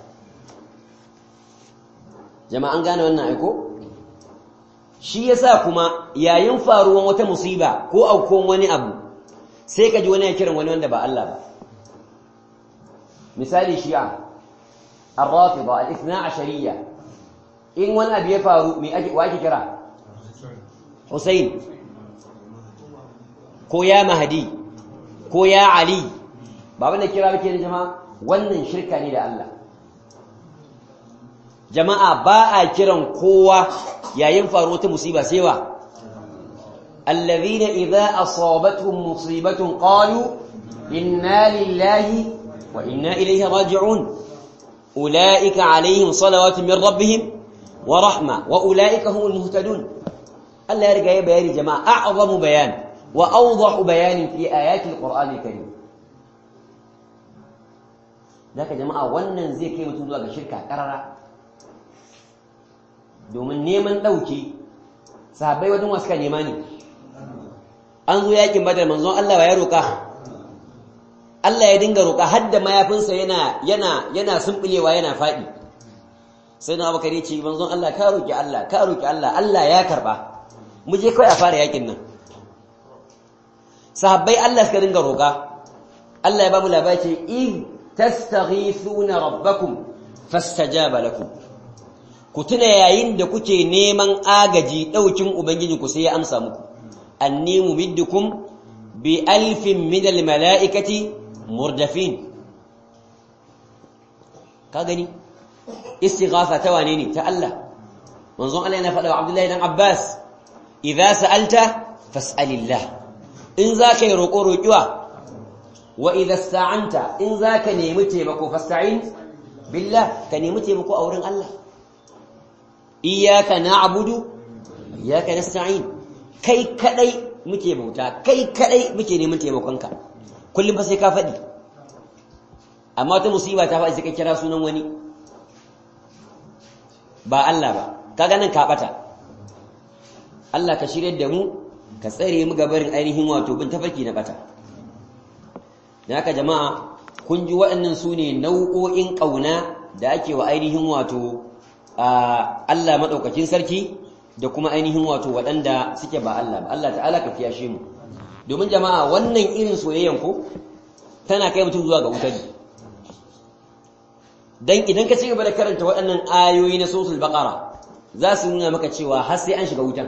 jama'a an gane wannan aiko shi yasa kuma yayin faruwan wata musiba ko aukon wani abu sai ka ji wani ya kiran wani wanda ba Allah ba misali shi'a الرافضة الاثنا عشرية إن وانا بيفارو مي أجي واجي كرا حسين كو يا مهدي كو يا علي بابا كرا بكي يا جماعة wannan shirka ne da Allah jama'a ba a kiran kowa yayin faruwar ta musiba sai wa alladhina idza asabatuhum musibatun qalu inna lillahi wa inna ilayhi raji'un أولئك عليهم صلوات من ربهم ورحمة وأولئك هم المهتدون الله يرجع بيان جماعة أعظم بيان وأوضح بيان في آيات القرآن الكريم ذاك جماعة wannan zai kai mutum zuwa ga shirka karara domin neman dauki sahabbai wajen wasu ka nema ne an zo yakin badar manzon Allah ya roka Allah ya dinga roƙa har da mayafinsa yana yana yana sumbulewa yana faɗi sai na abakar ce manzon Allah ka roƙi Allah ka roƙi Allah Allah ya karba mu je kai a fara yakin nan sahabbai Allah suka dinga roƙa Allah ya ba mu labari ce in tastaghithuna rabbakum fastajaba lakum ku tuna yayin da kuke neman agaji daukin ubangiji ku sai ya amsa muku anni mumiddukum bi alfin min al mala'ikati murdafin ka gani istighatha ta wane ne ta Allah manzon Allah yana faɗa wa Abdullahi dan Abbas idza sa'alta fas'alillah in zaka yi roƙo roƙiwa wa idza sta'anta in zaka nemi taimako fasta'in billah ka nemi taimako a wurin Allah iyyaka na'budu iyyaka nasta'in kai kadai muke bauta kai kadai muke neman taimakonka kullum fa sai ka faɗi amma wata musiba ta faɗi sai ka kira sunan wani ba Allah ba kaga nan ka bata Allah ka shirye da mu ka tsare mu gabarin ainihin wato bin tafarki na bata dan haka jama'a kun ji waɗannan su ne nau'o'in ƙauna da ake wa ainihin wato Allah maɗaukakin sarki da kuma ainihin wato waɗanda suke ba Allah ba Allah ta'ala ka kiyashe mu domin jama'a wannan irin soyayyan ko tana kai mutum zuwa ga wutar dan idan ka ci gaba da karanta waɗannan ayoyi na suratul baqara za su nuna maka cewa har sai an shiga wutan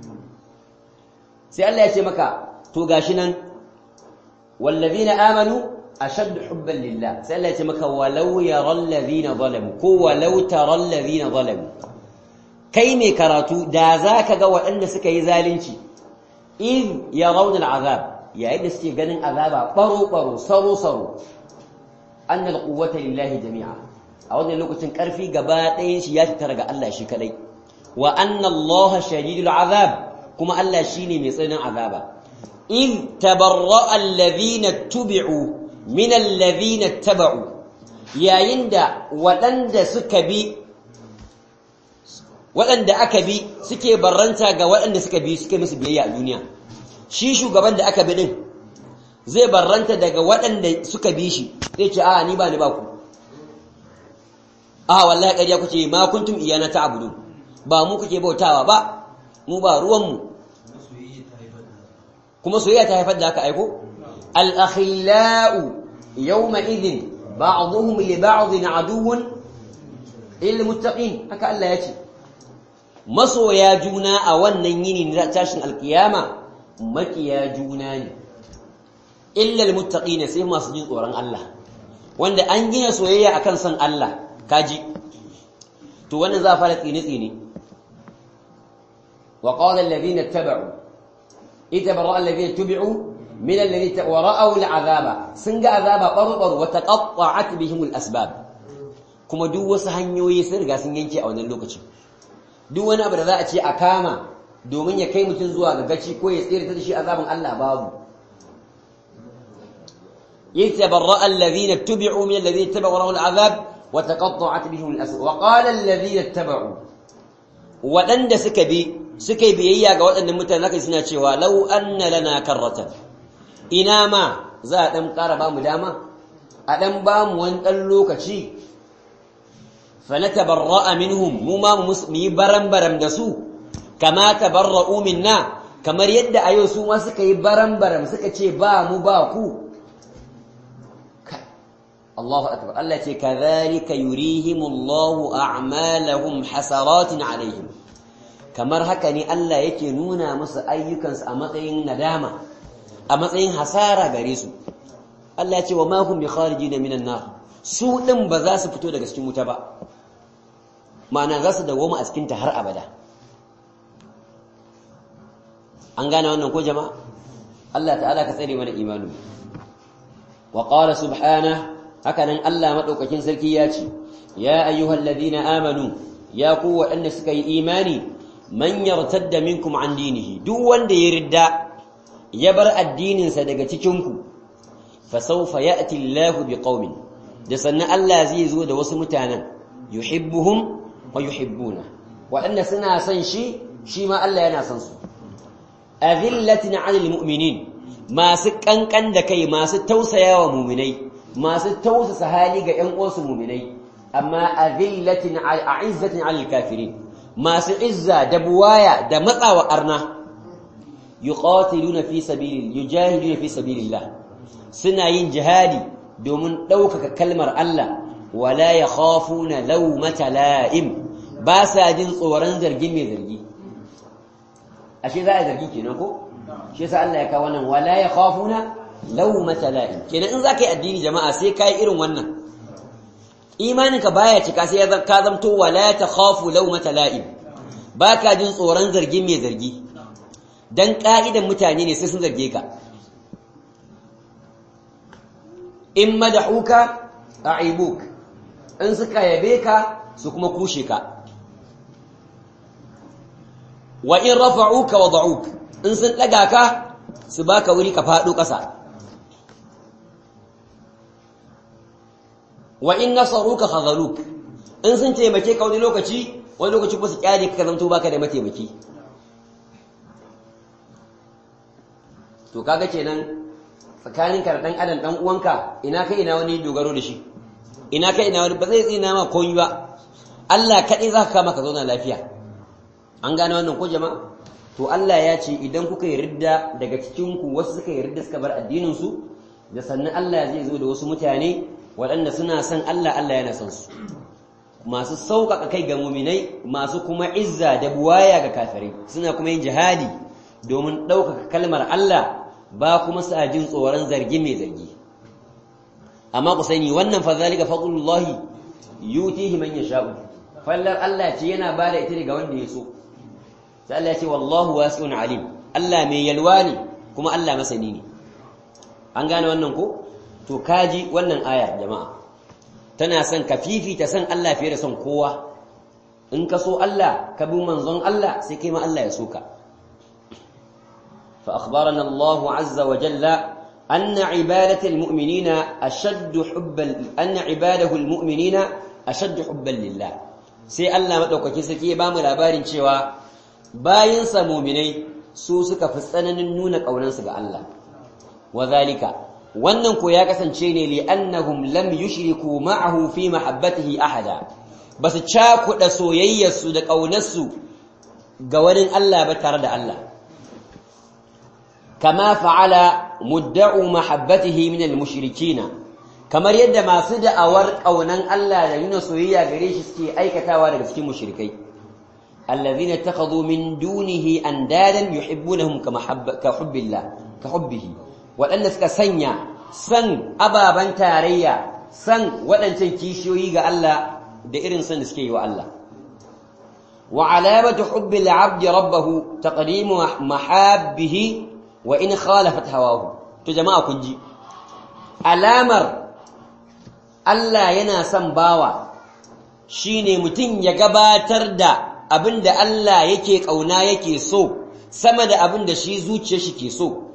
sai Allah ya ce maka to gashi nan wallazina amanu ashaddu hubban lillah sai Allah ya ce maka walau yaral ladina zalamu ko walau taral ladina zalamu kai mai karatu da zaka ga waɗanda suka yi zalunci in yarawna al'azab yayin da suke ganin azaba baro baro saro saro anna alquwwata lillahi jami'a a wannan lokacin karfi gaba ɗayan shi ya tattara ga Allah shi kadai wa anna allaha shadidul azab kuma Allah shine mai tsananin azaba in tabarra'a alladhina tubi'u min alladhina taba'u yayin da waɗanda suka bi waɗanda aka bi suke barranta ga waɗanda suka bi suke musu biyayya a duniya shi shugaban da aka bi din zai barranta daga waɗanda suka bi shi zai ce a ni ba ni ba ku a wallahi ƙarya kuke ma kuntum iyana ta'budu ba mu kuke bautawa ba mu ba ruwan mu kuma soyayya ta haifar da haka aiko al-akhillau yawma idhin ba'dhum li ba'dhin aduwwun lil muttaqin haka Allah ya ce masoya juna a wannan yini na tashin alkiyama makiya juna ne illal muttaqina sai masu jin tsoron Allah wanda an gina soyayya akan san Allah kaji to wannan za fara tsine tsine wa qala alladhina ittaba'u itabara alladhina tubi'u min alladhina wa ra'aw al'azaba sun ga azaba barbar wa taqatta'at bihim al'asbab kuma duk wasu hanyoyi sun riga sun yanke a wannan lokacin duk wani abu da za a ce a kama domin ya kai mutum zuwa ga gaci ko ya tsere ta da shi azabin Allah babu يتبرأ الذين اتبعوا من الذين اتبعوا له العذاب وتقطعت بهم الأسر وقال الذين اتبعوا waɗanda suka bi suka yi biyayya ga waɗannan mutane haka suna cewa lau anna lana karratan ina ma za a ɗan ƙara ba mu dama a ɗan ba mu wani ɗan lokaci fa na tabarra'a minhum mu ma mu yi baram-baram da su kama tabarra'u minna kamar yadda a yau su ma suka yi baram-baram suka ce ba mu ba ku Allahu akbar Allah ce kadhalika yurihimullahu a'malahum hasaratin alaihim kamar haka ne Allah yake nuna musu ayyukansu a matsayin nadama a matsayin hasara gare su Allah ya ce wa ma hum bi kharijin minan nar su din ba za su fito daga cikin wuta ba ma'ana za su dawoma a cikin ta har abada an gane wannan ko jama'a Allah ta'ala ka tsare mana imanu wa qala subhanahu hakanan Allah madaukakin sarki ya ce ya ayyuhal ladina amanu ya ku waɗanda suka yi imani man yartadda minkum an dinihi duk wanda ya ridda ya bar addininsa daga cikin ku fa sawfa ya'ti Allahu biqaumin da sannan Allah zai zo da wasu mutanen yuhibbuhum wa yuhibbuna waɗanda suna son shi shi ma Allah yana son su azillatin 'alal mu'minin masu kankan da kai masu tausayawa mu'minai masu tausasa hali ga ƴan uwansu mu'minai amma azillatin a'izzatin 'alal kafirin masu izza da buwaya da matsawa arna yuqatiluna fi sabilillah yujahiduna fi sabilillah suna yin jihadi domin ɗaukaka kalmar Allah wala yakhafuna lawmata la'im ba sa jin tsoron zargin mai zargi ashe za a zargi kenan ko shi yasa Allah ya kawo wannan wala yakhafuna lawmata la'im kenan in zaka yi addini jama'a sai kai irin wannan imaninka baya cika sai ya ka zamto wala takhafu lawmata la'im baka jin tsoron zargin mai zargi dan ka'idan mutane ne sai sun zarge ka in madahuka a'ibuk in suka yabe ka su kuma kushe ka wa in rafa'uka wada'uk in sun daga ka su baka wuri ka fado kasa wa in nasaruka khadhaluk in sun taimake ka wani lokaci wani lokaci kuma su kyale ka zanto baka da mataimaki to kaga kenan tsakaninka da dan adam dan uwanka ina kai ina wani dogaro da shi ina kai ina wani ba zai tsina ma komai ba Allah kadai zaka kama ka zauna lafiya an gane wannan ko jama'a to Allah ya ce idan kuka yi ridda daga cikin ku wasu suka yi ridda suka bar addinin su da sannan Allah zai zo da wasu mutane waɗanda suna son Allah Allah yana son su masu sauƙaƙa kai ga muminai masu kuma izza da buwaya ga kafirai suna kuma yin jihadi domin ɗaukaka kalmar Allah ba kuma sa jin tsoron zargi mai zargi amma ku sani wannan fa zalika fadlullahi yutihi man yasha'u fallar Allah ce yana bada ita ga wanda ya so sai Allah ya ce wallahu wasi'un alim Allah mai yalwa ne kuma Allah masani ne an gane wannan ko to kaji wannan ayar jama'a tana son ka fifita san Allah fiye da son kowa in ka so Allah ka bi manzon Allah sai kai ma Allah ya so ka فأخبرنا الله عز وجل أن عبادة المؤمنين أشد حبا أن عباده المؤمنين أشد حبا لله sai Allah madaukaki sake ba mu labarin cewa bayin sa mu'minai su suka fi tsananin nuna kaunansu ga Allah wazalika wannan ko ya kasance ne li annahum lam yushriku ma'ahu fi mahabbatihi ahada basu cakuda soyayyarsu da kaunarsu ga wani Allah ba tare da Allah كما فعل مدعو محبته من المشركين kamar yadda masu da'awar kaunan Allah da nuna soyayya gare shi suke aikatawa daga cikin mushrikai allazina takhadhu min dunihi andadan yuhibbunahum kama ka hubbillah ka hubbihi wadanda suka sanya san ababan tarayya san wadancan kishiyoyi ga Allah da irin san da suke yi wa Allah wa alamatu hubbil 'abdi rabbahu taqdimu mahabbihi wa in khalafat hawahu to jama'a kun ji alamar Allah yana son bawa shine mutum ya gabatar da abinda Allah yake kauna yake so sama da abinda shi zuciyar shi ke so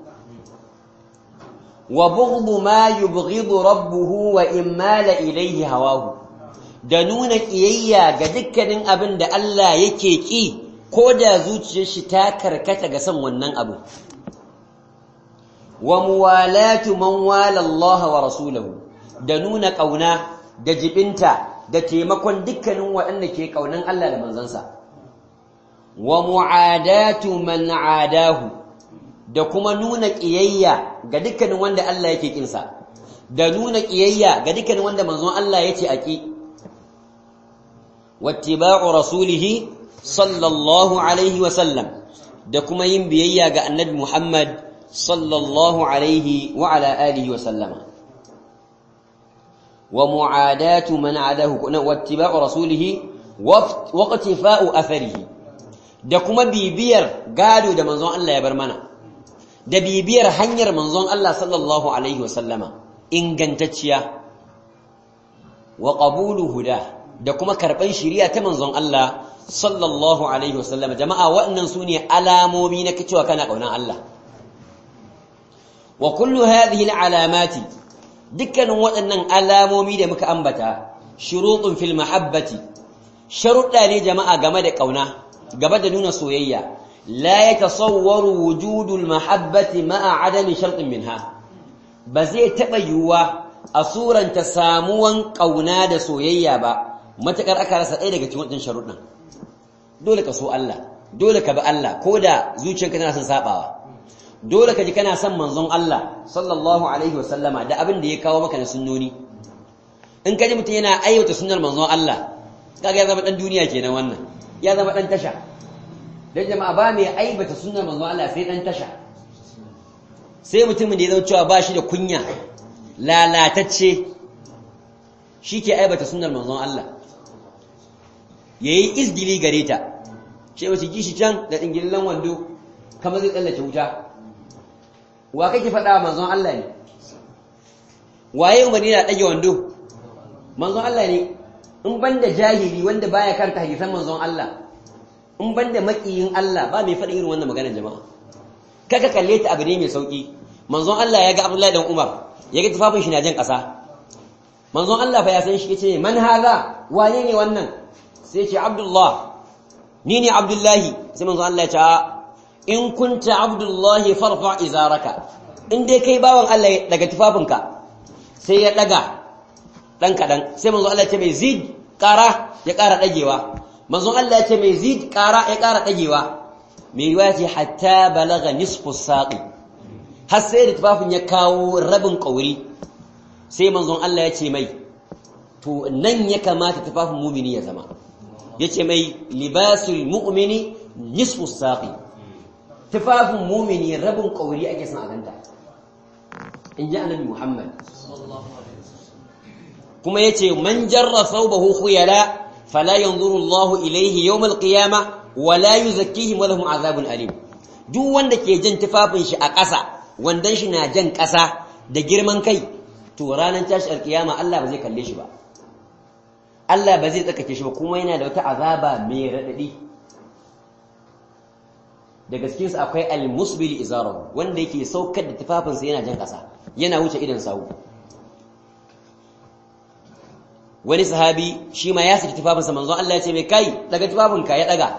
wa bughdu ma yubghidu rabbuhu wa immala ilayhi hawahu da nuna kiyayya ga dukkanin abinda Allah yake ki ko da zuciyar shi ta karkata ga son wannan abu wa muwalatu man wala Allah wa rasulahu da nuna kauna da jibinta da taimakon dukkanin waɗanda ke kaunan Allah da manzansa wa mu'adatu man adahu da kuma nuna ƙiyayya ga dukkanin wanda Allah yake kinsa da nuna kiyayya ga dukkan wanda manzon Allah yace aki wattiba'u rasulihi sallallahu alaihi wa sallam da kuma yin biyayya ga annabi Muhammad sallallahu alaihi wa ala alihi wa sallama wa mu'adatu man adahu wattiba'u rasulihi waqtifa'u atharihi da kuma bibiyar gado da manzon Allah ya bar mana da bibiyar hanyar manzon Allah sallallahu alaihi wa sallama ingantacciya wa qabulu huda da kuma karban shari'a ta manzon Allah sallallahu alaihi wasallam jama'a waɗannan sune alamomi na cewa kana kaunan Allah wa kullu hadhihi alamati dukkanin waɗannan alamomi da muka ambata shurutun fil mahabbati sharuɗa ne jama'a game da kauna game da nuna soyayya la yatasawwaru wujudul mahabbati ma'a adami shartin minha ba zai taɓa yiwuwa a suranta samuwan ƙauna da soyayya ba matuƙar aka rasa ɗaya daga cikin waɗannan sharuɗin dole ka so Allah dole ka bi Allah ko da zuciyarka tana son saɓawa dole ka ji kana son manzon Allah sallallahu alaihi wa sallama da abin da ya kawo maka na sunnoni in ka ji mutum yana aiwata sunnar manzon Allah kaga ya zama ɗan duniya kenan wannan ya zama ɗan tasha dan jama'a ba mai aibata sunnar manzon Allah sai ɗan tasha sai mutumin da ya zama cewa ba shi da kunya lalatacce shi ke aibata sunar manzon Allah ya yi izgili gare ta ce wasu gishi can da ɗingillan wando kama zai tsallace wuta wa kake faɗa manzon Allah ne waye umarni da ɗage wando manzon Allah ne in ban da jahili wanda baya karanta hadisan manzon Allah in ban da maƙiyin Allah ba mai faɗin irin wannan maganar jama'a kaka kalle ta abu ne mai sauƙi manzon Allah ya ga Abdullahi dan Umar ya ga tufafin shi na jan ƙasa manzon Allah fa ya san shi yace man haza wane ne wannan sai ce Abdullah ni ne Abdullahi sai manzon Allah ya ce in kunta Abdullahi farfa izaraka in dai kai bawan Allah daga tufafinka sai ya daga dan kadan sai manzon Allah ya ce mai zid ƙara ya ƙara dagewa manzon Allah ya ce mai zid ƙara ya ƙara dagewa mai riwaya ce hatta balaga nisfu saqi har sai da tufafin ya kawo rabin ƙauri sai manzon Allah ya ce mai to nan ya kamata tufafin mumini ya zama ya ce mai libasul mu'mini nisfu saqi tufafin mumini rabin ƙauri ake son a ganta in ji annabi Muhammad kuma ya ce man jarra thawbahu khuyala fala yanzuru Allahu ilayhi yawm al-qiyamah wala yuzakkihim wa lahum azabun alim duk wanda ke jin tufafin shi a ƙasa wandan shi na jan ƙasa da girman kai to ranar tashi alkiyama Allah ba zai kalle shi ba Allah ba zai tsakake shi ba kuma yana da wata azaba mai raɗaɗi daga cikinsu akwai al-musbil izarahu wanda yake saukar da tufafinsa yana jan ƙasa yana wuce idan sawu wani sahabi shi ma ya saki tufafinsa manzon Allah ya ce mai kai daga tufafinka ya daga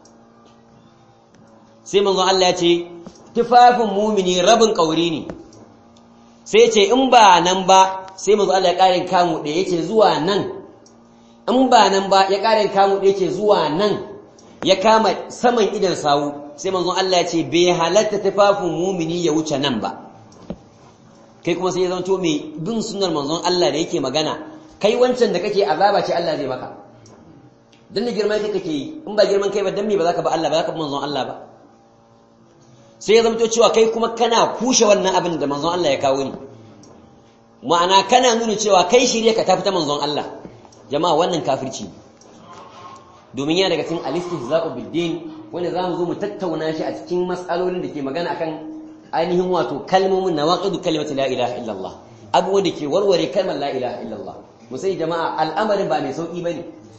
sai manzon Allah ya ce tufafin mumini rabin kauri ne sai ce in ba nan ba sai manzon Allah ya ƙarin kamu da yace zuwa nan in ba nan ba ya ƙarin kamu da yace zuwa nan ya kama saman idan sawu sai manzon Allah ya ce bai halatta tufafin mumini ya wuce nan ba kai kuma sai ya zanto mai bin sunnar manzon Allah da yake magana kai wancan da kake azaba ce Allah zai maka dan da girman kai kake yi in ba girman kai ba dan me ba za ka ba Allah ba za ka bi manzon Allah ba sai ya zamto cewa kai kuma kana kushe wannan abin da manzon Allah ya kawo ni ma'ana kana nuna cewa kai shirye ka tafi ta manzon Allah jama'a wannan kafirci domin yana daga cikin al-istihza'u bid-din wanda zamu zo mu tattauna shi a cikin mas'alolin da ke magana akan ainihin wato kalmomin nawaqidu kalimati la ilaha illallah abubuwan da ke warware kalmar la ilaha illallah mu sai jama'a al'amarin ba mai sauki bane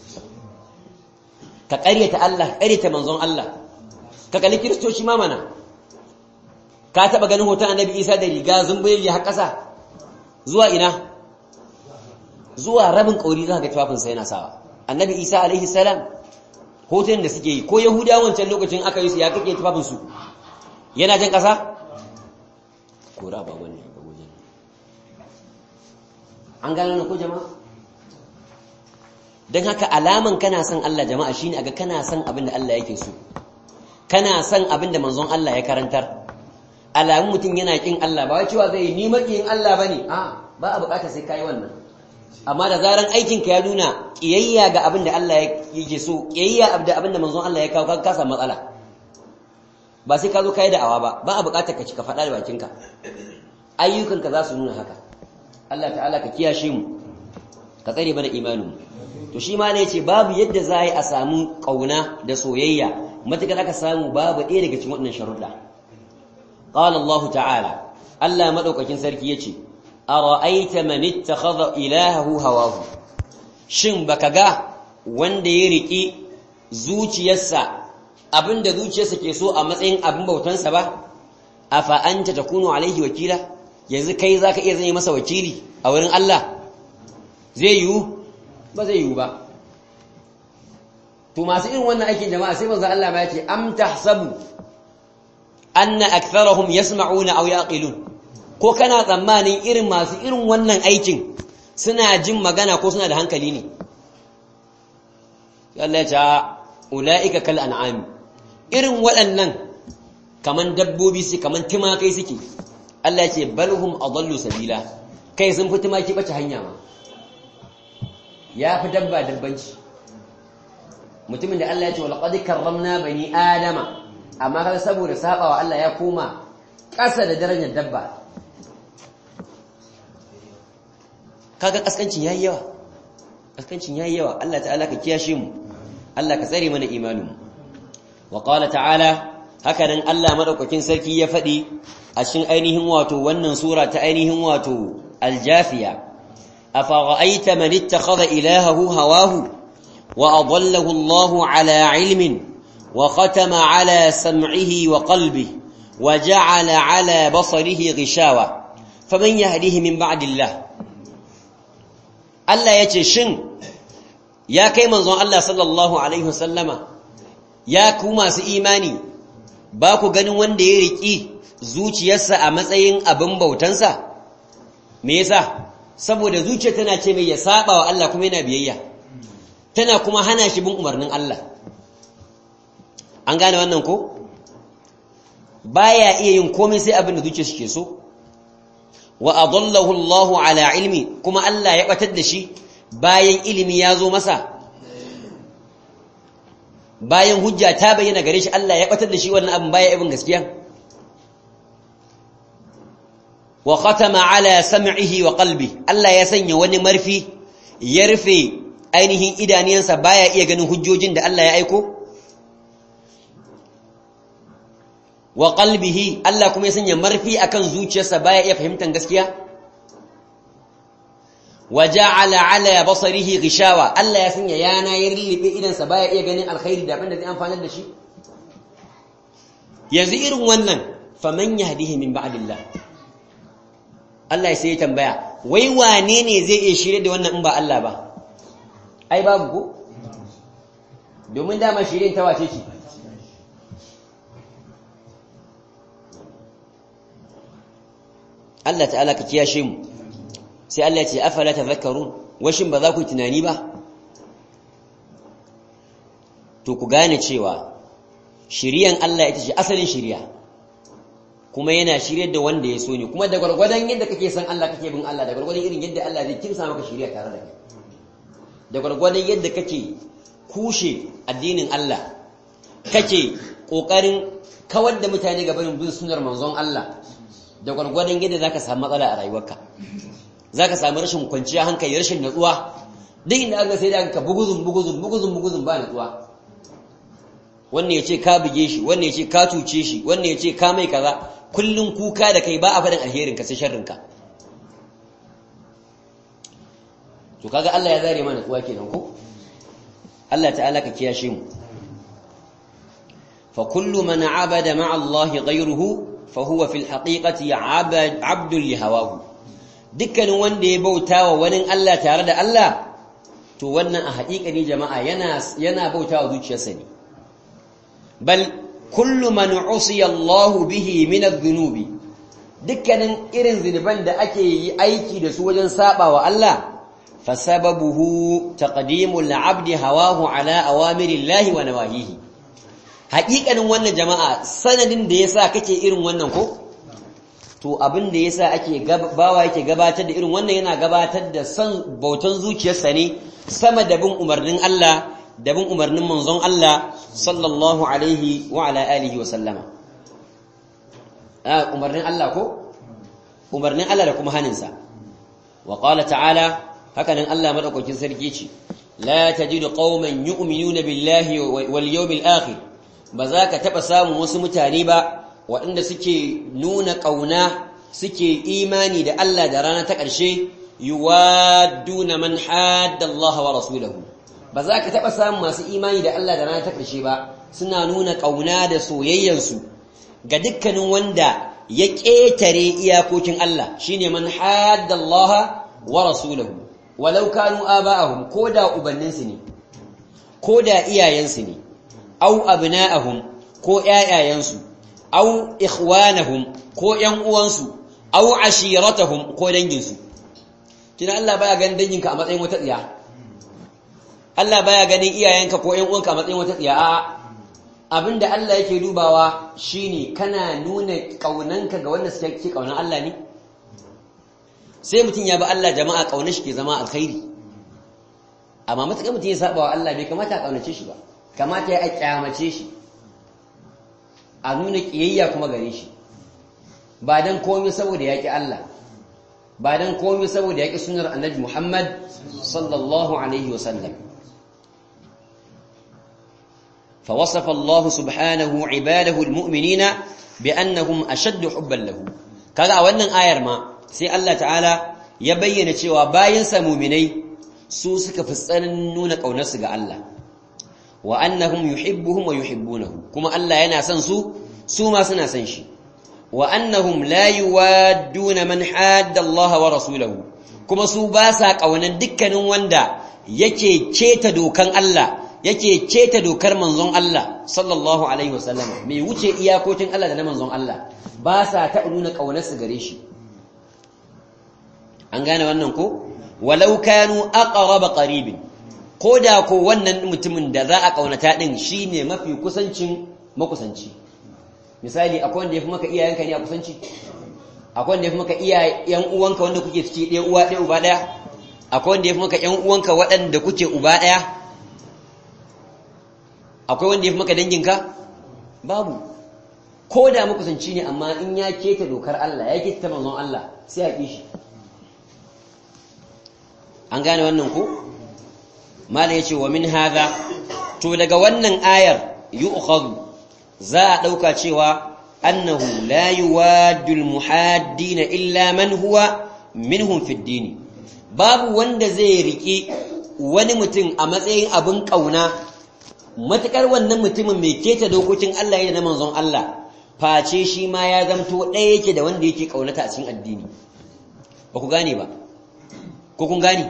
ka ƙaryata Allah ƙaryata manzon Allah ka kalli kiristoci ma mana ka taba ganin hoton annabi Isa da riga zumbayi har ƙasa zuwa ina zuwa rabin kauri za ga tufafin sa yana sawa annabi Isa alaihi salam hoton da suke yi ko yahudawa wancan lokacin aka yi su ya kake tufafin su yana jan ƙasa kora ba wannan ba wajen an gano ko jama'a don haka alaman kana son Allah jama'a shine aga kana son abin da Allah yake so kana son abin da manzon Allah ya karantar alamun mutum yana kin Allah ba wai cewa zai ni makiyin Allah bane a ba a bukatar sai kai wannan amma da zaran aikin ka ya nuna kiyayya ga abin da Allah yake so kiyayya da abin da manzon Allah ya kawo ka samu matsala ba sai ka zo kai da awa ba ba a bukatar ka cika faɗa da bakinka ayyukanka za su nuna haka Allah ta'ala ka kiyashe mu ka tsare mana imanin to shi ma ne yace babu yadda za a samu kauna da soyayya matakar aka samu babu ɗaya daga cikin waɗannan sharuɗa qala Allah ta'ala Allah madaukakin sarki yace ara'aita man ittakhadha ilahahu hawahu shin baka ga wanda ya riki zuciyarsa abinda zuciyarsa ke so a matsayin abin bautansa ba afa anta takunu alaihi wakila yanzu kai zaka iya zai masa wakili a wurin Allah zai yiwu ba zai yiwu ba to masu irin wannan aikin jama'a sai manzo Allah ma yace am tahsabu anna aktharahum yasma'una aw yaqilun ko kana tsammanin irin masu irin wannan aikin suna jin magana ko suna da hankali ne Allah ya ce ulaika kal an'ami irin waɗannan kaman dabbobi su kaman timakai suke Allah ya ce balhum adallu sabila kai sun fi timaki bace hanya ma ya fi dabba dabbanci mutumin da Allah ya ce wa laqad karramna bani adama amma kaga saboda sabawa Allah ya koma ƙasa da darajar dabba kaga kaskancin yayi yawa kaskancin yayi yawa Allah ta'ala ka kiyashe mu Allah ka tsare mana imanin mu wa qala ta'ala haka nan Allah madaukakin sarki ya faɗi a cikin ainihin wato wannan sura ta ainihin wato aljafiya afara'aita man ittakhadha ilahahu hawahu wa adallahu Allah ala ilmin wa khatama ala sam'ihi wa qalbihi wa ja'ala ala basarihi ghishawa faman yahdihi min ba'dillah Allah yace shin ya kai manzon Allah sallallahu alaihi wasallama ya ku masu imani ba ku ganin wanda ya riƙi zuciyarsa a matsayin abin bautansa me yasa saboda zuciya tana ce mai ya saba wa Allah kuma yana biyayya tana kuma hana shi bin umarnin Allah an gane wannan ko baya iya yin komai sai abin da zuciya ke so wa adallahu Allahu ala ilmi kuma Allah ya batar da shi bayan ilimi ya zo masa bayan hujja ta bayyana gare shi Allah ya batar da shi wannan abin baya ibn gaskiya wa khatama ala sam'ihi wa qalbi Allah ya sanya wani marfi ya rufe ainihin idaniyansa baya iya ganin hujjojin da Allah ya aiko wa qalbihi Allah kuma ya sanya marfi akan zuciyarsa baya iya fahimtar gaskiya wa ja'ala ala basarihi ghishawa Allah ya sanya yana ya rillibe idansa baya iya ganin alkhairi da abin da zai amfanar da shi yanzu irin wannan faman yahdihi min ba'dillah Allah sai ya tambaya wai wane ne zai iya shirye da wannan in ba Allah ba ai babu ko domin dama shirin ta wace ce Allah ta'ala ka kiyashe mu sai Allah ya ce afala tadhakkarun washin ba za ku tunani ba to ku gane cewa shiriyan Allah ita ce asalin shiriya kuma yana shiryar da wanda ya so ne kuma da gwargwadon yadda kake san Allah kake bin Allah da gwargwadon irin yadda Allah zai kimsa maka shiriya tare da kai da gwargwadon yadda kake kushe addinin Allah kake kokarin kawar da mutane ga barin bin sunnar manzon Allah da gwargwadon yadda zaka samu matsala a rayuwarka zaka samu rashin kwanciya hankali rashin natsuwa duk inda aka sai da ka buguzun buguzun buguzun buguzun ba natsuwa wannan yace ka buge shi wannan yace ka tuce shi wannan yace ka mai kaza kullun kuka da kai ba a faɗin alherin ka sai sharrin ka to kaga Allah ya zare mana natsuwa kenan ko Allah ta'ala ka kiyashe mu fa kullu man abada ma'a Allah ghayruhu fa huwa fil haqiqati 'abdun li hawahu dukkanin wanda ya bauta wa wani Allah tare da Allah to wannan a haƙiƙani jama'a yana yana bauta wa zuciyarsa ne bal kullu man usiya Allah bihi min adh-dhunubi dukkanin irin zinuban da ake yi aiki da su wajen saba wa Allah fasababuhu taqdimul 'abdi hawahu ala awamirillahi wa nawahihi haƙiƙanin wannan jama'a sanadin da yasa kake irin wannan ko to to abin da yasa ake bawa yake gabatar da irin wannan yana gabatar da san bautan zuciyarsa ne sama da bin umarnin Allah da bin umarnin manzon Allah sallallahu alaihi wa ala alihi wa sallama ah umarnin Allah ko umarnin Allah da kuma haninsa wa qala ta'ala hakanan Allah madaukakin sarki ce la tajidu qauman yu'minuna billahi wal yawmil akhir ba za ka taba samun wasu mutane ba waɗanda suke nuna ƙauna suke imani da Allah da rana ta ƙarshe yuwadduna man hadda Allah wa rasulahu ba za ka taɓa samun masu imani da Allah da rana ta ƙarshe ba suna nuna ƙauna da soyayyansu ga dukkanin wanda ya ƙetare iyakokin Allah shine man hadda Allah wa rasulahu walau kanu aba'ahum ko da ubanninsu ne ko da iyayensu ne au abna'ahum ko ƴaƴayensu au ikhwanahum ko ƴan uwansu au ashiratahum ko danginsu kina Allah baya ganin danginka a matsayin wata tsiya Allah baya ganin iyayenka ko ƴan uwanka a matsayin wata tsiya a'a abinda Allah yake dubawa shine kana nuna kaunanka ga wanda suke ke kaunan Allah ne sai mutum ya bi Allah jama'a kaunar shi ke zama alkhairi amma matakan mutum ya saba wa Allah bai kamata a kaunace shi ba kamata ya kyamace shi a nuna kiyayya kuma gare shi ba dan komai saboda yaki Allah ba dan komai saboda yaki sunnar annabi Muhammad sallallahu alaihi wasallam فوصف الله سبحانه عباده المؤمنين بأنهم أشد حبا له kaga a wannan ayar ma sai Allah ta'ala ya bayyana cewa bayan sa mu'minai su suka fi tsananin nuna ƙaunarsu ga Allah wa annahum yuhibbuhum wa yuhibbunahu kuma Allah yana son su su ma suna son shi wa annahum la yuwadduna man hadda Allah wa rasulahu kuma su ba sa ƙaunar dukkanin wanda yake keta dokan Allah yake keta dokar manzon Allah sallallahu alaihi wasallam mai wuce iyakokin Allah da na manzon Allah ba sa ta nuna ƙaunarsu gare shi an gane wannan ko walau kanu aqraba qaribin ko da ko wannan mutumin da za a kaunata din shine mafi kusancin makusanci misali akwai wanda yafi maka iyayenka ne a kusanci akwai wanda yafi maka iyayen uwanka wanda kuke ciki ɗaya uwa ɗaya uba ɗaya akwai wanda yafi maka ƴan uwanka waɗanda kuke uba ɗaya akwai wanda yafi maka danginka babu ko da makusanci ne amma in ya keta dokar Allah ya keta manzon Allah sai a ƙi shi an gane wannan ko mala yace wa min hadha to daga wannan ayar yu'khadhu za a dauka cewa annahu la yuwaddu almuhaddin illa man huwa minhum fi ad babu wanda zai riki wani mutum a matsayin abin kauna matakar wannan mutumin mai keta dokokin Allah yana manzon Allah face shi ma ya zamto ɗaya yake da wanda yake kaunata a cikin addini ba ku gane ba ko kun gani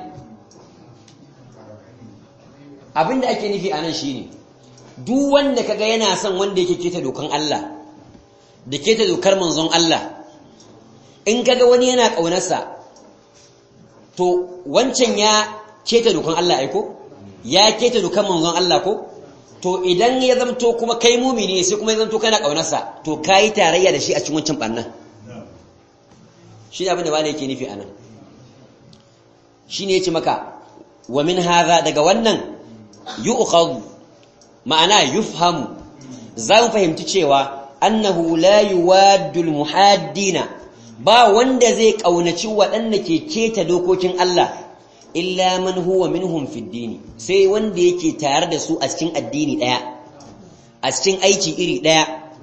abinda ake nufi anan shine duk wanda kaga yana son wanda yake keta dokan Allah da keta dokar manzon Allah in kaga wani yana kaunarsa to wancan ya keta dokan Allah ai ko ya keta dokan manzon Allah ko to idan ya zamto kuma kai mumini sai kuma ya zamto kana kaunarsa to kai tarayya da shi a cikin wancan bannan shi ne abin da bala yake nufi anan shine yace maka wa min hadha daga wannan yu'khadhu ma'ana yufhamu za mu fahimci cewa annahu la yuwaddu almuhaddina ba wanda zai kaunaci waɗanda ke keta dokokin Allah illa man huwa minhum fi dini sai wanda yake tare da su a cikin addini daya a cikin aiki iri daya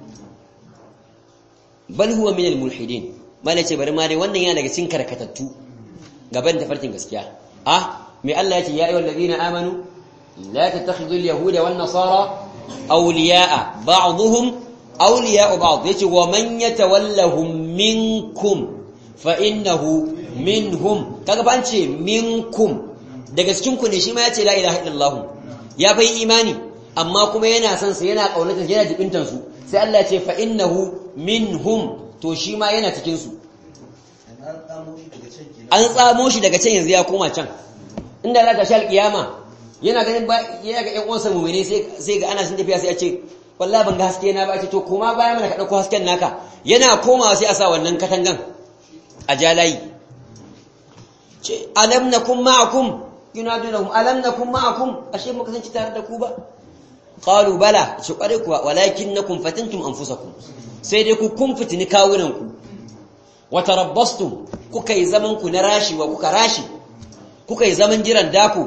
bal huwa min almulhidin malace bari ma dai wannan yana daga cikin karkatattu gaban tafarkin gaskiya ah me Allah yace ya ayyuhal ladina amanu la tattakhidul yahuda wan nasara awliya'a ba'dhum awliya'u ba'd yace wa man yatawallahum minkum fa innahu minhum kaga fa an ce minkum daga cikin ku ne shi ma yace la ilaha illallah ya bai imani amma kuma yana son sa yana kaunata yana jibintan su sai Allah ya ce fa innahu minhum to shi ma yana cikin su an tsamo shi daga can yanzu ya koma can inda za ta sha alkiyama yana ganin ba ya ga ƴan uwansa mu'mini sai sai ga ana sun tafiya sai ya ce wallahi ban ga haske na ba ce to koma baya mana ka dauko hasken naka yana komawa sai a sa wannan katangan a jalayi ce alam nakum ma'akum yunadunahum alam nakum ma'akum ashe muka san tare da ku ba qalu bala shi kware kuwa walakinnakum fatantum anfusakum sai dai ku kun fitini kawunan ku wa tarabbastum kuka yi zaman ku na rashi wa kuka rashi kuka yi zaman jiran daku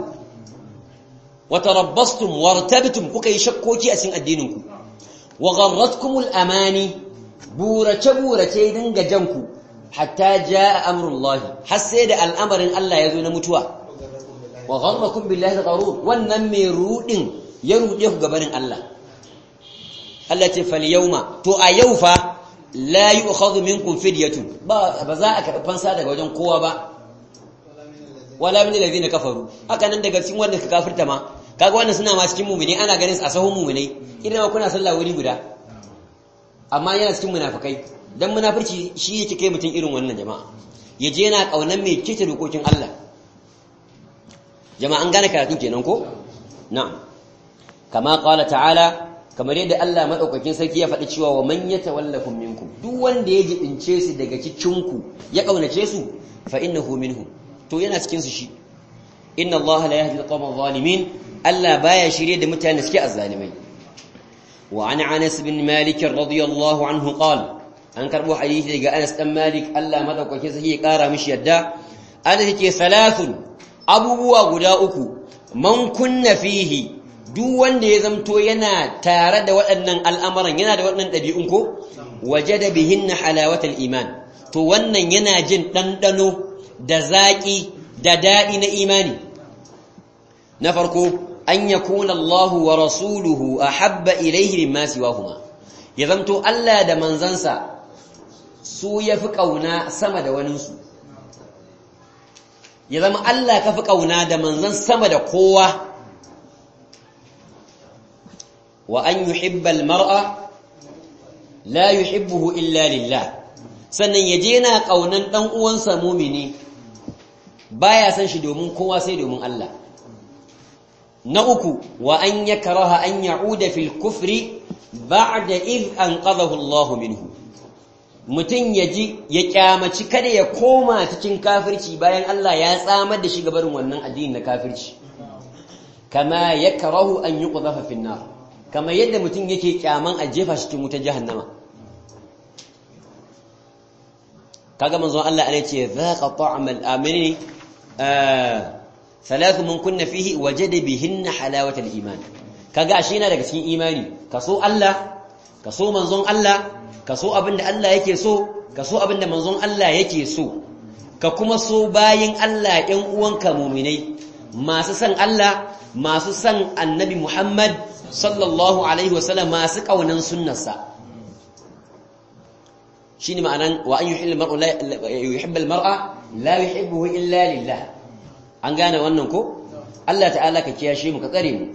wa tarabbastum wartabtum kuka yi shakkoki a cikin addinin ku wa gharratkumul amani burace burace dinga janku hatta jaa amrullahi har sai da al'amarin Allah ya zo na mutuwa wa gharrakum billahi al-gharur wannan mai rudin ya rude ku gabanin Allah Allah ce fal yawma to a yau fa la yu'khadhu minkum fidyatun ba ba za a karɓi fansa daga wajen kowa ba wala min alladhina kafaru haka nan daga cikin wanda suka kafirta ma kaga wannan suna ma cikin mu'mini ana ganin su a sahun mu'minai idan ma kuna sallah wuri guda amma yana cikin munafikai dan munafirci shi yake kai mutun irin wannan jama'a yaje yana kaunan mai kice dokokin Allah jama'a an gane karatu kenan ko na'am kama qala ta'ala kamar yadda Allah madaukakin sarki ya faɗi cewa wa man yatawallakum minkum duk wanda ya jibince su daga cikin ku ya kaunace su fa innahu minhum to yana cikin su shi inna Allah la yahdi al-qawma adh-dhalimin Allah baya shirye da mutane suke azzalimai wa an Anas bin Malik radiyallahu anhu qala an karbo hadisi daga Anas dan Malik Allah madaukakin sarki ya kara mishi yadda Anas yake salasun abubuwa guda uku man kunna fihi duk wanda ya zamto yana tare da waɗannan al'amuran yana da waɗannan ɗabi'un ko waje da bihin na halawatar iman to wannan yana jin ɗanɗano da zaƙi da daɗi na imani na farko an ya kuna Allahu wa rasuluhu a habba ilaihi min masu wahuma ya zamto Allah da manzansa su ya fi ƙauna sama da waninsu ya zama Allah ka fi ƙauna da manzan sama da kowa وأن يحب المرء لا يحبه إلا لله sannan ya je na ƙaunan ɗan uwansa mumini baya san shi domin kowa sai domin Allah na uku wa an yakraha an ya'uda fil kufri ba'da id anqadhahu Allah minhu mutun yaji ya kyamaci kada ya koma cikin kafirci bayan Allah ya tsamar da shi gabarin wannan addini na kafirci kama yakrahu an yuqdhafa fin nar kamar yadda mutum yake kyaman a jefa shi cikin wutar jahannama kaga manzon Allah ana ce zaqa ta'mal amini salatu mun kunna fihi wajada bihinna halawata iman kaga shi yana daga cikin imani kaso Allah kaso manzon Allah kaso abinda Allah yake so kaso abinda manzon Allah yake so ka kuma so bayin Allah ɗan uwanka mu'minai masu san Allah masu san annabi Muhammad sallallahu alaihi wasallam masu kaunan sunnarsa shine ma'anan wa an yuhibbu al-mar'u la yuhibbu al-mar'a la yuhibbuhu illa lillah an gane wannan ko Allah ta'ala ka kiyashe mu ka tsare mu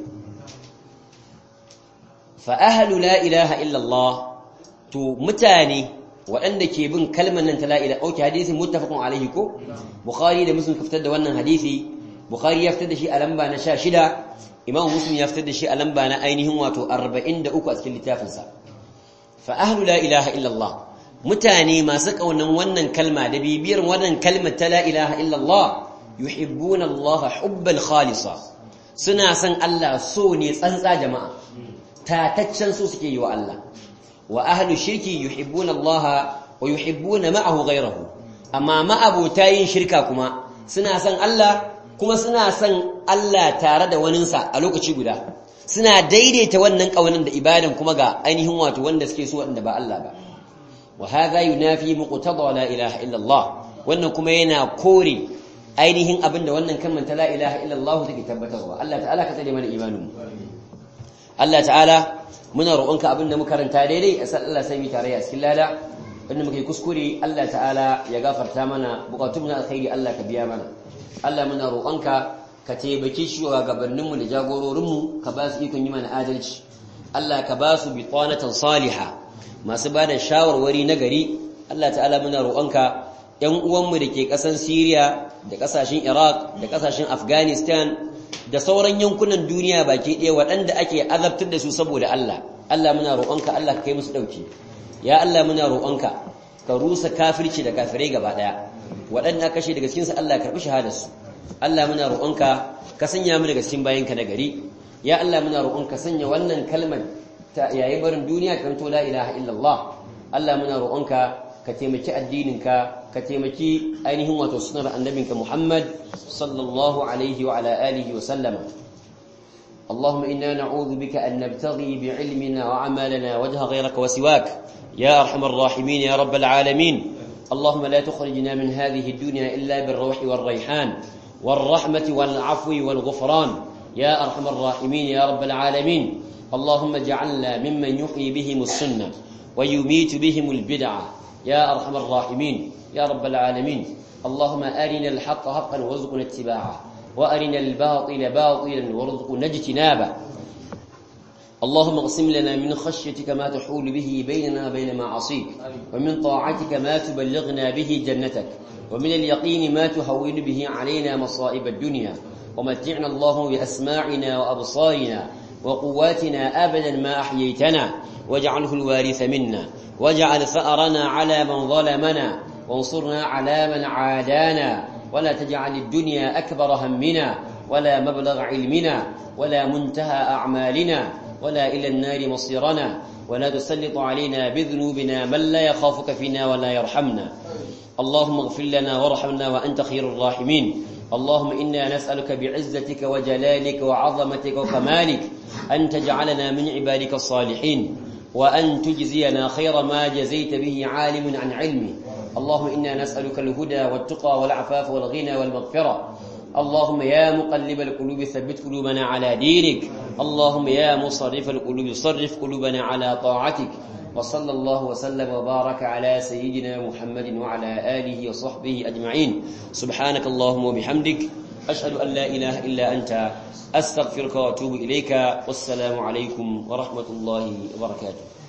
fa ahlu la ilaha illa Allah to mutane waɗanda ke bin kalmar nan ta la ilaha okay hadisi muttafaqun alaihi ko bukhari da muslim ka fitar da wannan hadisi bukhari ya fitar da shi a lamba na 16 imam muslim ya fitar da shi a lamba na ainihin wato 43 a cikin littafinsa fa ahlu la ilaha illallah mutane masu kaunan wannan kalma da bibiyar wannan kalmar ta la ilaha illallah yuhibbuna Allah hubbal khalisa suna son Allah so ne tsantsa jama'a tataccen so suke yi wa Allah wa ahlu shirki yuhibbuna Allah wa yuhibbuna ma'ahu ghayrahu amma ma'abota yin shirka kuma suna son Allah kuma suna son Allah tare da waninsa a lokaci guda suna daidaita wannan ƙaunin da ibadan kuma ga ainihin wato wanda suke so wanda ba Allah ba wa hadha yunafi muqtada la ilaha illa Allah wannan kuma yana kore ainihin abin da wannan kalmar ta la ilaha illa Allah take tabbatarwa Allah ta'ala ka tsare mana imanin mu Allah ta'ala muna roƙonka abin da muka karanta daidai a sallallahu alaihi tare a cikin lada wanda muka yi kuskure Allah ta'ala ya gafarta mana bukatun na alkhairi Allah ka biya mana Allah muna roƙonka ka taimake shi wa gabaninmu da jagororinmu ka ba su ikon yi mana adalci Allah ka ba su bitanatan saliha masu ba da shawarwari na gari Allah ta'ala muna roƙonka ƴan uwanmu da ke ƙasan Syria da ƙasashen Iraq da ƙasashen Afghanistan da sauran yankunan duniya baki ɗaya waɗanda ake azabtar da su saboda Allah Allah muna roƙonka Allah ka kai musu dauki ya Allah muna roƙonka ka rusa kafirci da kafirai gaba daya waɗanda kashe daga cikin su Allah karbi shahadar su Allah muna roƙonka ka sanya mu daga cikin bayinka na gari ya Allah muna roƙonka sanya wannan kalmar ta yayin barin duniya kan to la ilaha illallah Allah muna roƙonka ka taimaki addininka ka taimaki ainihin wato sunar annabinka Muhammad sallallahu alaihi wa ala alihi wa sallama اللهم إنا نعوذ بك أن نبتغي بعلمنا وعملنا وجه غيرك وسواك يا أرحم الراحمين يا رب العالمين اللهم لا تخرجنا من هذه الدنيا إلا بالروح والريحان والرحمة والعفو والغفران يا أرحم الراحمين يا رب العالمين اللهم اجعلنا ممن يحيي بهم السنة ويميت بهم البدعة يا أرحم الراحمين يا رب العالمين اللهم أرنا الحق حقا وارزقنا اتباعه وأرنا الباطل باطلا وارزقنا اجتنابه اللهم اقسم لنا من خشيتك ما تحول به بيننا وبين معاصيك ومن طاعتك ما تبلغنا به جنتك ومن اليقين ما تهون به علينا مصائب الدنيا ومتعنا الله بأسماعنا وأبصارنا وقواتنا أبدا ما أحييتنا واجعله الوارث منا واجعل ثأرنا على من ظلمنا وانصرنا على من عادانا ولا تجعل الدنيا أكبر همنا ولا مبلغ علمنا ولا منتهى أعمالنا ولا إلى النار مصيرنا ولا تسلط علينا بذنوبنا من لا يخافك فينا ولا يرحمنا اللهم اغفر لنا وارحمنا وأنت خير الراحمين اللهم إنا نسألك بعزتك وجلالك وعظمتك وكمالك أن تجعلنا من عبادك الصالحين وأن تجزينا خير ما جزيت به عالم عن علمي اللهم إنا نسألك الهدى والتقى والعفاف والغنى والمغفرة اللهم يا مقلب القلوب ثبت قلوبنا على دينك اللهم يا مصرف القلوب صرف قلوبنا على طاعتك وصلى الله وسلم وبارك على سيدنا محمد وعلى آله وصحبه أجمعين سبحانك اللهم وبحمدك أشهد أن لا إله إلا أنت أستغفرك وأتوب إليك والسلام عليكم ورحمة الله وبركاته